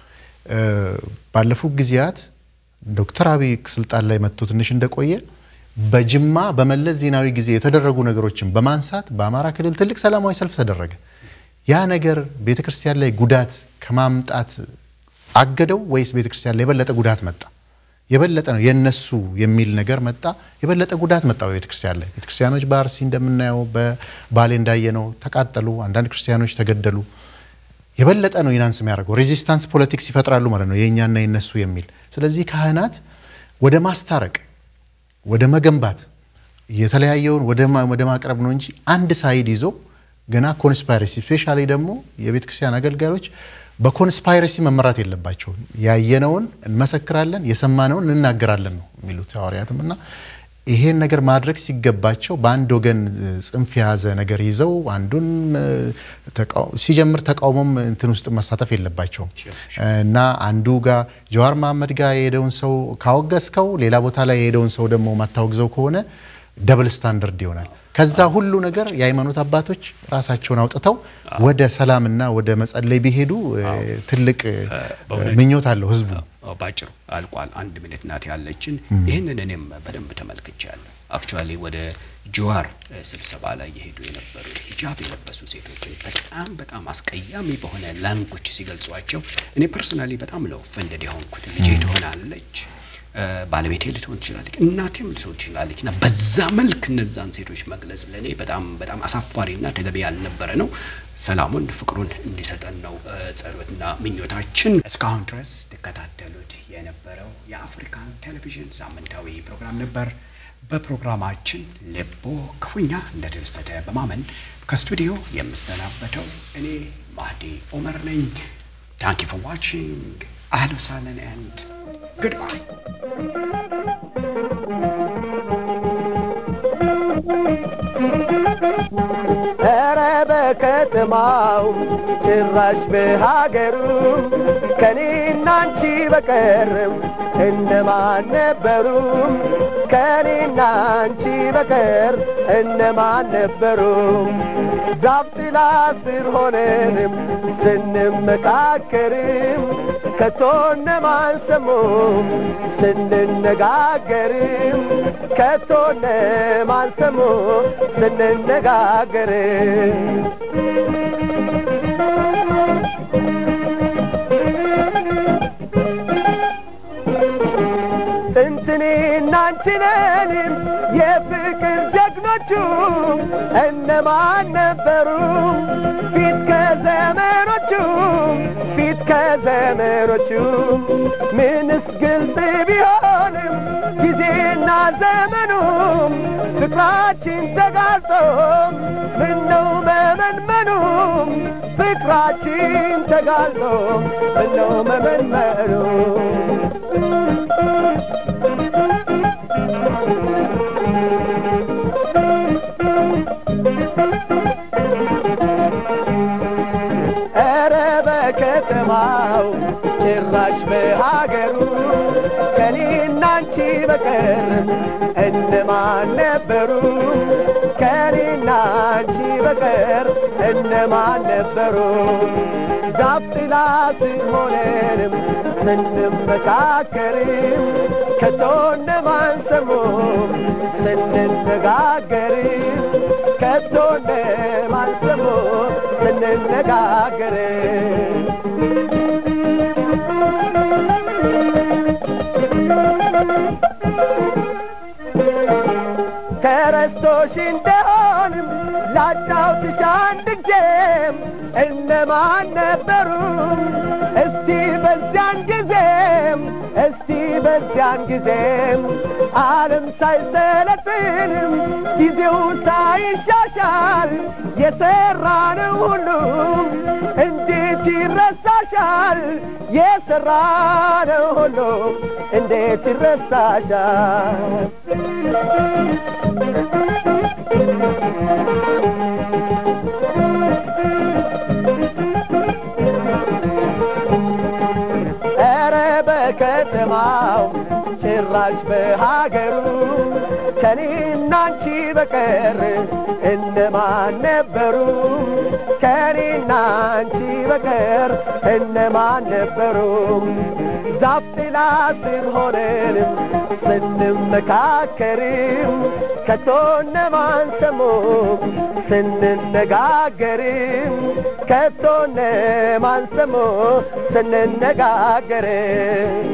ባለፉት ጊዜያት ዶክተር አብይ ስልጣን ላይ መጥቶ ትንሽ እንደቆየ በጅማ በመለስ ዜናዊ ጊዜ የተደረጉ ነገሮችን በማንሳት በአማራ ክልል ትልቅ ሰላማዊ ሰልፍ ተደረገ። ያ ነገር ቤተክርስቲያን ላይ ጉዳት ከማምጣት አገደው ወይስ ቤተክርስቲያን ላይ የበለጠ ጉዳት መጣ? የበለጠ ነው የነሱ የሚል ነገር መጣ። የበለጠ ጉዳት መጣ በቤተክርስቲያን ላይ። ቤተክርስቲያኖች በአርሲ እንደምናየው በባሌ እንዳየነው ተቃጠሉ። አንዳንድ ክርስቲያኖች ተገደሉ። የበለጠ ነው ኢናንስ የሚያደርገው ሬዚስታንስ ፖለቲክስ ይፈጥራሉ ማለት ነው የእኛና የነሱ የሚል። ስለዚህ ካህናት ወደ ማስታረቅ ወደ መገንባት የተለያየውን ወደ ማቅረብ ነው እንጂ አንድ ሳይድ ይዞ ገና ኮንስፓይረሲ ስፔሻሊ ደግሞ የቤተ ክርስቲያን አገልጋዮች በኮንስፓይረሲ መመራት የለባቸውም። ያየነውን እንመሰክራለን፣ የሰማነውን እንናገራለን ነው የሚሉት ሐዋርያትም እና ይሄን ነገር ማድረግ ሲገባቸው በአንድ ወገን ጽንፍ የያዘ ነገር ይዘው አንዱን ሲጀምር ተቃውሞም እንትን ውስጥ መሳተፍ የለባቸውም እና አንዱ ጋር ጀዋር መሐመድ ጋር የሄደውን ሰው ካወገዝከው ሌላ ቦታ ላይ የሄደውን ሰው ደግሞ ማታወግዘው ከሆነ ደብል ስታንዳርድ ይሆናል። ከዛ ሁሉ ነገር የሃይማኖት አባቶች ራሳቸውን አውጥተው ወደ ሰላምና ወደ መጸለይ ቢሄዱ ትልቅ ምኞት አለው ህዝቡ። ባጭሩ አልቋል። አንድ ሚኒት ናት ያለችን። ይህንን እኔም በደንብ ተመልክቻለሁ። አክቹዋሊ ወደ ጀዋር ስብሰባ ላይ የሄዱ የነበሩ ሂጃብ የለበሱ ሴቶችን በጣም በጣም አስቀያሚ በሆነ ላንጎች ሲገልጿቸው እኔ ፐርሰናሊ በጣም ነው ፈንደድ የሆንኩት። ልጄ ትሆናለች ባለቤቴ ልትሆን ትችላለች፣ እናቴም ልትሆን ትችላለች። እና በዛ መልክ እነዛን ሴቶች መግለጽ ለእኔ በጣም በጣም አሳፋሪና ተገቢ ያልነበረ ነው። ሰላሙን ፍቅሩን እንዲሰጠን ነው ጸሎትና ምኞታችን። እስካሁን ድረስ ትከታተሉት የነበረው የአፍሪካን ቴሌቪዥን ሳምንታዊ ፕሮግራም ነበር። በፕሮግራማችን ልቦ ክፉኛ እንደተደሰተ በማመን ከስቱዲዮ የምሰናበተው እኔ ማህዲ ኦመር ነኝ። ታንክ ዩ ፎር ዋቺንግ አህሎ ሳለን ኤንድ ጉድባይ ኧረ በከተማው ጭራሽ በሀገሩ ከኔና አንቺ በቀርም እነማን ነበሩ? ከኔና አንቺ በቀር እነማን ነበሩ? ዛፍ ጥላ ስር ሆነንም ስንመካከርም ከቶ እነማን ሰሙ? ስንነጋገርም ከቶ እነማን ሰሙ? ስንነጋገርም ጥንትኔና አንችነንም የፍቅር ጀግኖቹ እነማን ነበሩ? ፊት ከዘመኖቹ ፊት ከዘመኖቹ ምንስ ግልጽ ቢሆንም ጊዜና ዘመኑም ፍቅራችን ተጋልጦ ምነው መመንመኑም ፍቅራችን ተጋልጦ ምነው መመንመኑ ኧረ በከተማው ጭራሽ በሀገሩ ከኔና አንቺ በቀር እነማን ነበሩ? ከኔና አንቺ በቀር እነማን ነበሩ? ዛፍ ጥላ ስር ሆነንም ስንመካከርም ከቶ እነማን ሰሙ? ስንነጋገርም ከቶ እነማን ሰሙ? ስንነጋገርም ተረስቶሽ እንደሆንም ላጫውትሽ አንድ ጊዜም እነማን ነበሩ? እስቲ በዚያን ጊዜም እስቲ በዚያን ጊዜም ዓለም ሳይሰለጥንም ጊዜው ሳይሻሻል የሠራነው ሁሉ እንዴት ይረሳሻል? የሠራነው ሁሉ እንዴት ይረሳሻል? ኧረ በከተማው ጭራሽ በሀገሩ ከኔና አንቺ በቀር እነማን ነበሩ? ከኔና አንቺ በቀር እነማን ነበሩ? ዛፍ ጥላ ስር ሆነንም ስንመካከርም ከቶ እነማን ሰሙ? ስንነጋገርም ከቶ እነማን ሰሙ? ስንነጋገርም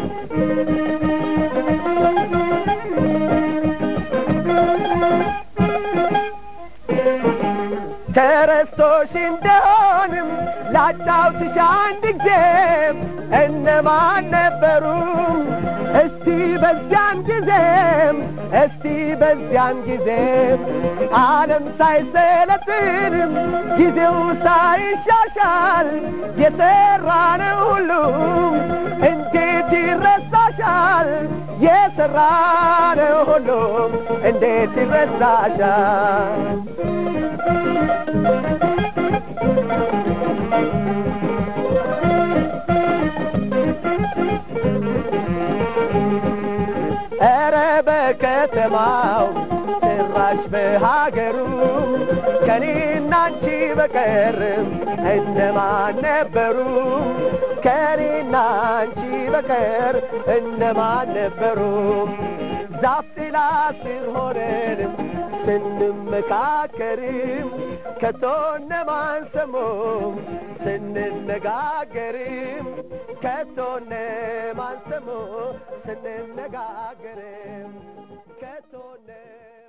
ተረስቶሽ እንደሆንም ላጫውትሽ አንድ ጊዜም እነማን ነበሩ? እስቲ በዚያን ጊዜም እስቲ በዚያን ጊዜም ዓለም ሳይሰለጥንም ጊዜው ሳይሻሻል የሠራነው ሁሉ እንዴት ይረሳሻል? የሠራነው ሁሉ እንዴት ይረሳሻል? ኧረ በከተማው ጭራሽ በሀገሩ ከኔና አንቺ በቀርም እነማን ነበሩ? ከኔና አንቺ በቀር እነማን ነበሩ? ዛፍ ጥላ ስር ሆነንም ስንመካከርም ከቶ እነማን ሰሙ? ስንነጋገርም ከቶነ ማንሰሞ ስንነጋገር ከቶነ